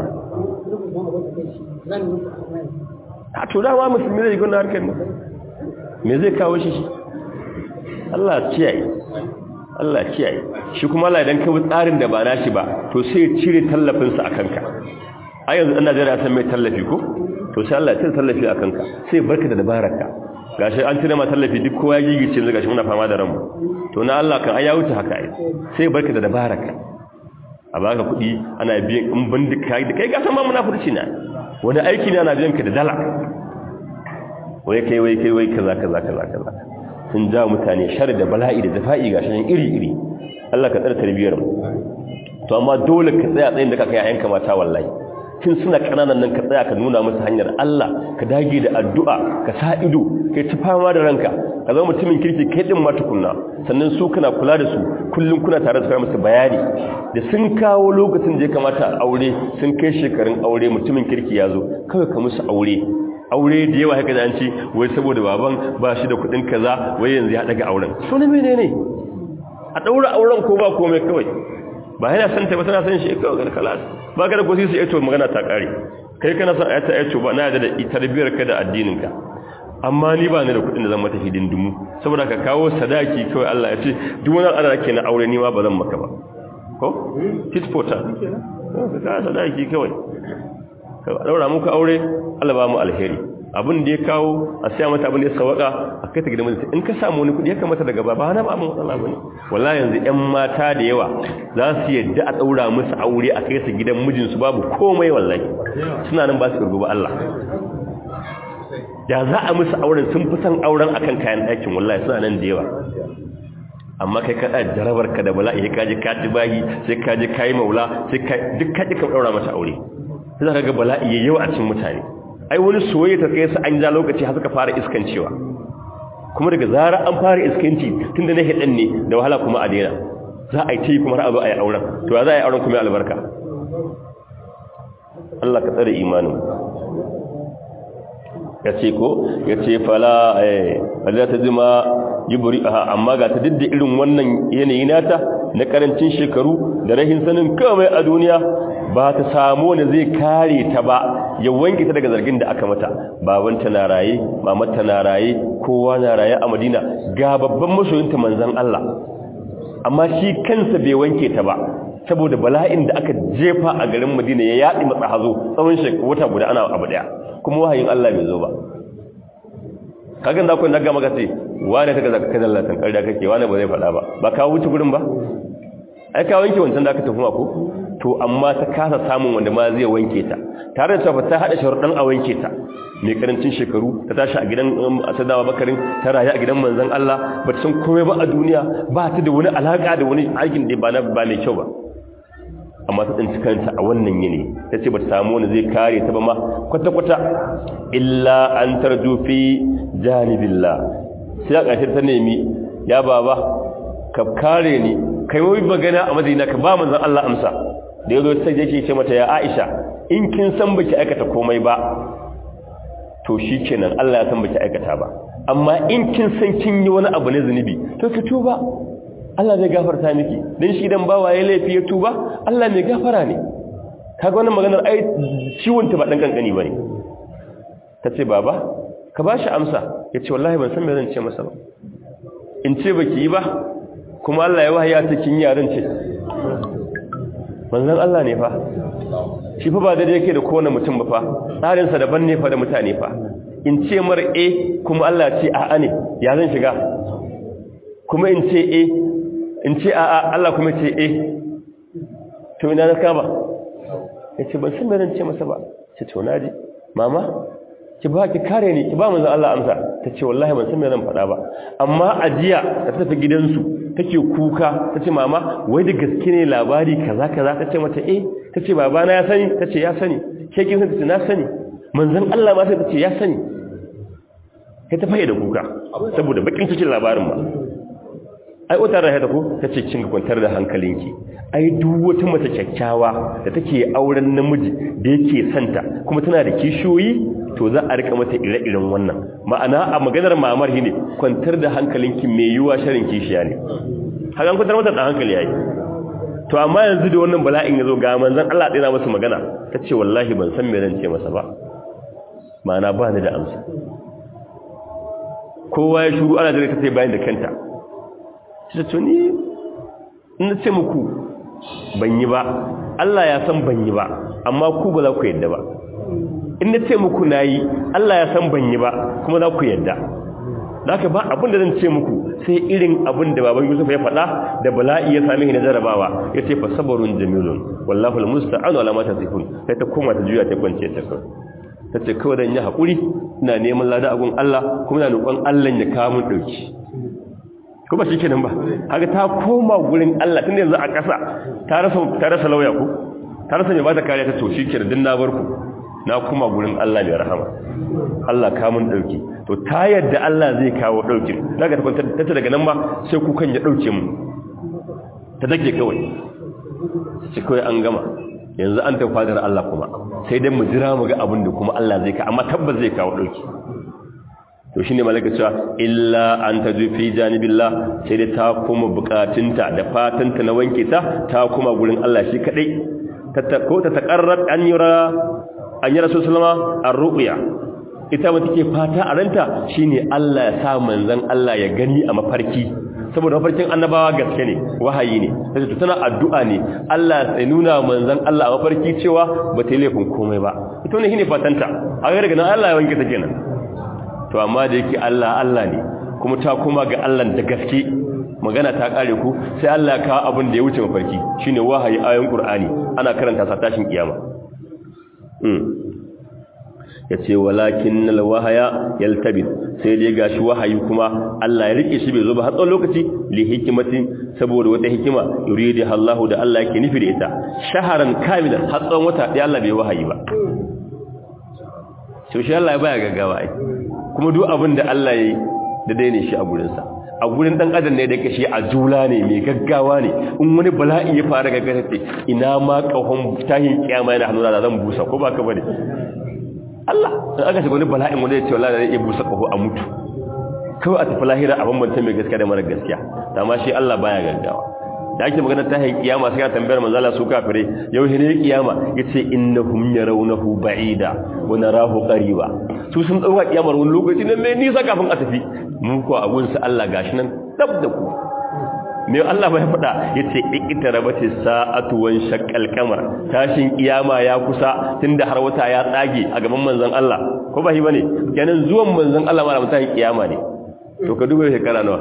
a to dama musulmi zai gona harkar ne me zai kawo shi Allah kiyaye Allah kiyaye shi kuma Allah idan ka bi tsarin da ba nashi ba to sai ya cire tallafinsa a kanka a yanzu ɗan Najeriya san mai tallafi ko to sai Allah ya cire tallafi a kanka sai barka da dabararka gashi an cire ma tallafi duk kowa ya gigice yanzu gashi muna fama da ranmu to na Allah kan ai ya wuce haka ai sai barka da dabararka a baka kuɗi ana biyan in bindika da kai ka san ma munafurci ne wani aiki ne ana biyan ka da dala wai kai wai kai wai kaza kaza kaza kaza sun ja mutane shar da bala'i da zafa'i gashi nan iri iri Allah ka tsare tarbiyar mu to amma dole ka tsaya tsayin da ka kai ayyanka mata wallahi tun suna kananan nan ka tsaya ka nuna musu hanyar Allah ka dage da addu'a ka sa ido kai ta fama da ranka ka zama mutumin kirki kai din ma tukunna sannan su kana kula da su kullum kuna tare da su musu bayani da sun kawo lokacin da ya kamata a aure sun kai shekarun aure mutumin kirki ya zo kawai ka musu aure aure da yawa haka da an ce wai saboda baban ba shi da kuɗin kaza wai yanzu ya daga auren so ne menene a daura auren ko ba komai kawai ba yana san ta ba tana san shi kawai kalas ba ka da gosi su yato magana ta kare kai kana san ayata yato ba na da da tarbiyar ka da addinin ka amma ni ba ni da kuɗin da zan mata hidindimu saboda ka kawo sadaki kawai Allah ya ce duk wani al'ada ke na aure ni ma ba zan maka ba ko tit for tat ka sadaki kawai ka daura muku aure Allah ba mu alheri abin da ya kawo a siya mata abin da ya sawaka a kai ta gidan mijinta in ka samu wani kudi ya kamata daga ba na ba mu matsala bane wallahi yanzu ƴan mata da yawa za su yadda a daura musu aure a kai su gidan mijinsu babu komai wallahi suna nan ba su kirgo ba Allah da za a musu auren sun fi son auren akan kayan ɗakin wallahi suna nan da yawa amma kai kada jarabar ka da bala'i ka ji ka ji bayi sai ka ji kai maula sai ka duk ka ji ka daura mata aure sai ka ga bala'i yayi yawa a cikin mutane ai wani soyayya ta kai su an ja lokaci har suka fara iskancewa kuma daga zara an fara iskanci tunda na hidan ne da wahala kuma a daina za a yi ta kuma har a zo a yi auren to ya za a yi auren kuma albarka Allah ka tsare imanin ya ce ko ya ce fala eh Allah ta zima yubri aha amma ga ta didda irin wannan yanayi nata na karancin shekaru da rahin sanin kawai a duniya ba ta samu wanda zai kare ta ba ya wanke ta daga zargin da aka mata babanta na raye mamata na raye kowa na raye a madina ga babban masoyinta manzon Allah amma shi kansa bai wanke ta ba saboda bala'in da aka jefa a garin madina ya yaɗi matsa hazo tsawon shekaru wata guda ana abu daya kuma wahayin Allah bai zo ba kagan da ku daga maka ce wane ta kaza kaza Allah tan karda kake wane ba zai faɗa ba ba ka wuce gurin ba ai ka wanke wancan da aka tafi ma ko to amma ta kasa samun wanda ma zai wanke ta tare da cewa ta hada sharuɗan a wanke ta mai karancin shekaru ta tashi a gidan asadawa bakarin ta rayu a gidan manzon Allah ba ta san komai ba a duniya ba ta da wani alaka da wani aikin da ba na ba mai kyau ba amma ta tsinci kanta a wannan yini ta ce ba ta samu wani zai kare ta ba ma kwata-kwata illa an tarju fi janibillah sai a ƙarshe ta nemi ya baba ka kare ni kai wai magana a madina ka ba manzon Allah amsa da yazo sai yake ce mata ya Aisha in kin san baki aikata komai ba to shikenan Allah ya san baki aikata ba amma in kin san kin yi wani abu na zunubi to ki tuba Allah zai gafarta miki dan shi dan bawa ya laifi ya tuba Allah mai gafara ne kaga wannan maganar ai ciwon ta ba dan kankani bane tace baba ka bashi amsa yace wallahi ban san me zan ce masa ba in ce baki yi ba kuma Allah ya wahaya ta kin yaran ce manzon Allah ne fa shi fa ba da yake da kowane mutum ba fa tsarin sa daban ne fa da mutane fa in ce mar eh kuma Allah ce a'a ne ya zan shiga kuma in ce eh in ce a'a Allah kuma ce eh to ina na kama yace ban san me zan ce masa ba ce to naji mama ki ba ki kare ni ki ba manzon Allah amsa tace wallahi ban san me zan faɗa ba amma ajiya ta tafi gidansu take kuka tace mama wai da gaske ne labari kaza kaza tace mata eh tace babana ya sani tace ya sani ke kin san tace na sani manzon Allah ma sai tace ya sani kai ta fayyada kuka saboda bakin cikin labarin ma ai wata rahe ta ko tace kin ga kwantar da hankalinki ai duk wata mace kyakkyawa da take auren namiji da yake santa kuma tana da kishiyoyi to za a rika mata ire-iren wannan ma'ana a maganar mamar ne kwantar da hankalinki mai yiwa sharin kishiya ne hakan kwantar mata da hankali yayi to amma yanzu da wannan bala'in yazo ga manzon Allah tsira masa magana tace wallahi ban san me zan ce masa ba ma'ana ba ni da amsa kowa ya shuru ana dare tace bayan da kanta sai to ni in ce muku ban yi ba Allah ya san ban yi ba amma ku ba za ku yadda ba in na ce muku na yi Allah ya san ban yi ba kuma za ku yadda ka ba abin da zan ce muku sai irin abin da baban Yusuf ya faɗa da bala'i ya sami na jarabawa ya ce fa sabarun jamilun wallahu almusta'anu ala ma tasifun sai ta koma ta juya ta kwance ta kawai ta ce kawai dan yi hakuri ina neman lada agun Allah kuma ina roƙon Allah ya kawo mun dauki kuma shikenan ba kaga ta koma gurin Allah tunda yanzu a ƙasa ta rasa ta rasa lauya ko ta rasa mai ba ta kariya ta to shikenan din na bar ku na kuma gurin Allah mai rahama Allah ka mun dauki to ta yadda Allah zai kawo daukin daga ta ta daga nan ba sai kukan ya dauke mu ta dake kawai sai kawai an gama yanzu an tafi fadar Allah kuma sai dai mu jira mu ga abin da kuma Allah zai ka amma tabbas zai kawo dauki to shine malaka cewa illa an tajufi janibillah sai dai ta kuma bukatunta da fatanta na wanke ta ta kuma gurin Allah shi kadai ko ta taqarrab an yura an yi rasu salama a ru'uya ita wata ke fata a ranta shine Allah ya sa manzan Allah ya gani a mafarki saboda mafarkin annabawa gaske ne wahayi ne sai tana addu'a ne Allah sai nuna manzan Allah a mafarki cewa ba ta yi laifin komai ba ita ne shine fatanta a ga daga nan Allah ya wanke ta kenan to amma da yake Allah Allah ne kuma ta kuma ga Allah da gaske magana ta kare ku sai Allah ya kawo abin da ya wuce mafarki shine wahayi ayoyin Qur'ani ana karanta sa tashin kiyama ya ce walakin wahaya yaltabit sai dai gashi wahayi kuma Allah ya rike shi bai zo ba har tsawon lokaci li hikimatin saboda wata hikima yuridu Allah da Allah yake nufi da ita shaharan kamilan har tsawon wata dai Allah bai wahayi ba so shi Allah ya baya gaggawa ai kuma duk abin da Allah yayi da dai ne shi a gurin sa a gurin dan adam ne da kashi a jula ne mai gaggawa ne in wani bala'i ya fara gaggawa ce ina ma kahon tahin kiyama yana hannuna da zan busa ko ba ka bane Allah in aka shiga wani bala'in wanda ya ce wallahi zai iya busa kaho a mutu kawai a tafi lahira a bambanta mai gaskiya da mara gaskiya amma shi Allah baya gaggawa da ake magana tahin kiyama sai ka tambayar manzo Allah su kafire yau ne kiyama yace innahum yarawnahu ba'ida wa narahu qariba su sun dauka kiyamar wani lokaci ne mai nisa kafin a tafi mu ko abun sa Allah gashi nan dab da ku me Allah bai faɗa yace iqtarabati sa'atu wan shaqqal qamar tashin kiyama ya kusa tunda har wata ya tsage a gaban manzon Allah ko ba shi bane kenan zuwan manzon Allah ma mutan kiyama ne to ka duba shekara nawa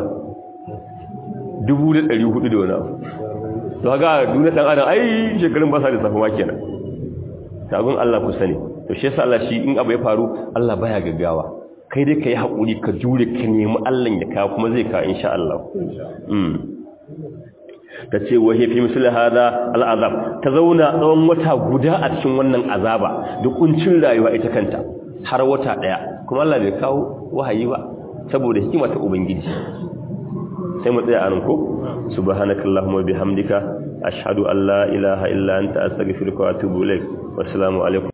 1400 da wani abu to haka duniya dan adam ai shekarun ba sa da safa ma kenan tagun Allah ku sani to shi yasa Allah shi in abu ya faru Allah baya gaggawa kai dai kai hakuri ka jure ka nemi Allah ya kawo kuma zai kawo insha Allah mm ta ce wahe fi misali hada al'azab ta zauna tsawon wata guda a cikin wannan azaba da kuncin rayuwa ita kanta har wata daya kuma Allah bai kawo wahayi ba saboda hikima ta ubangiji sai mu tsaya anan ko subhanakallahumma bihamdika ashhadu an la ilaha illa anta astaghfiruka wa atubu ilaik wassalamu alaikum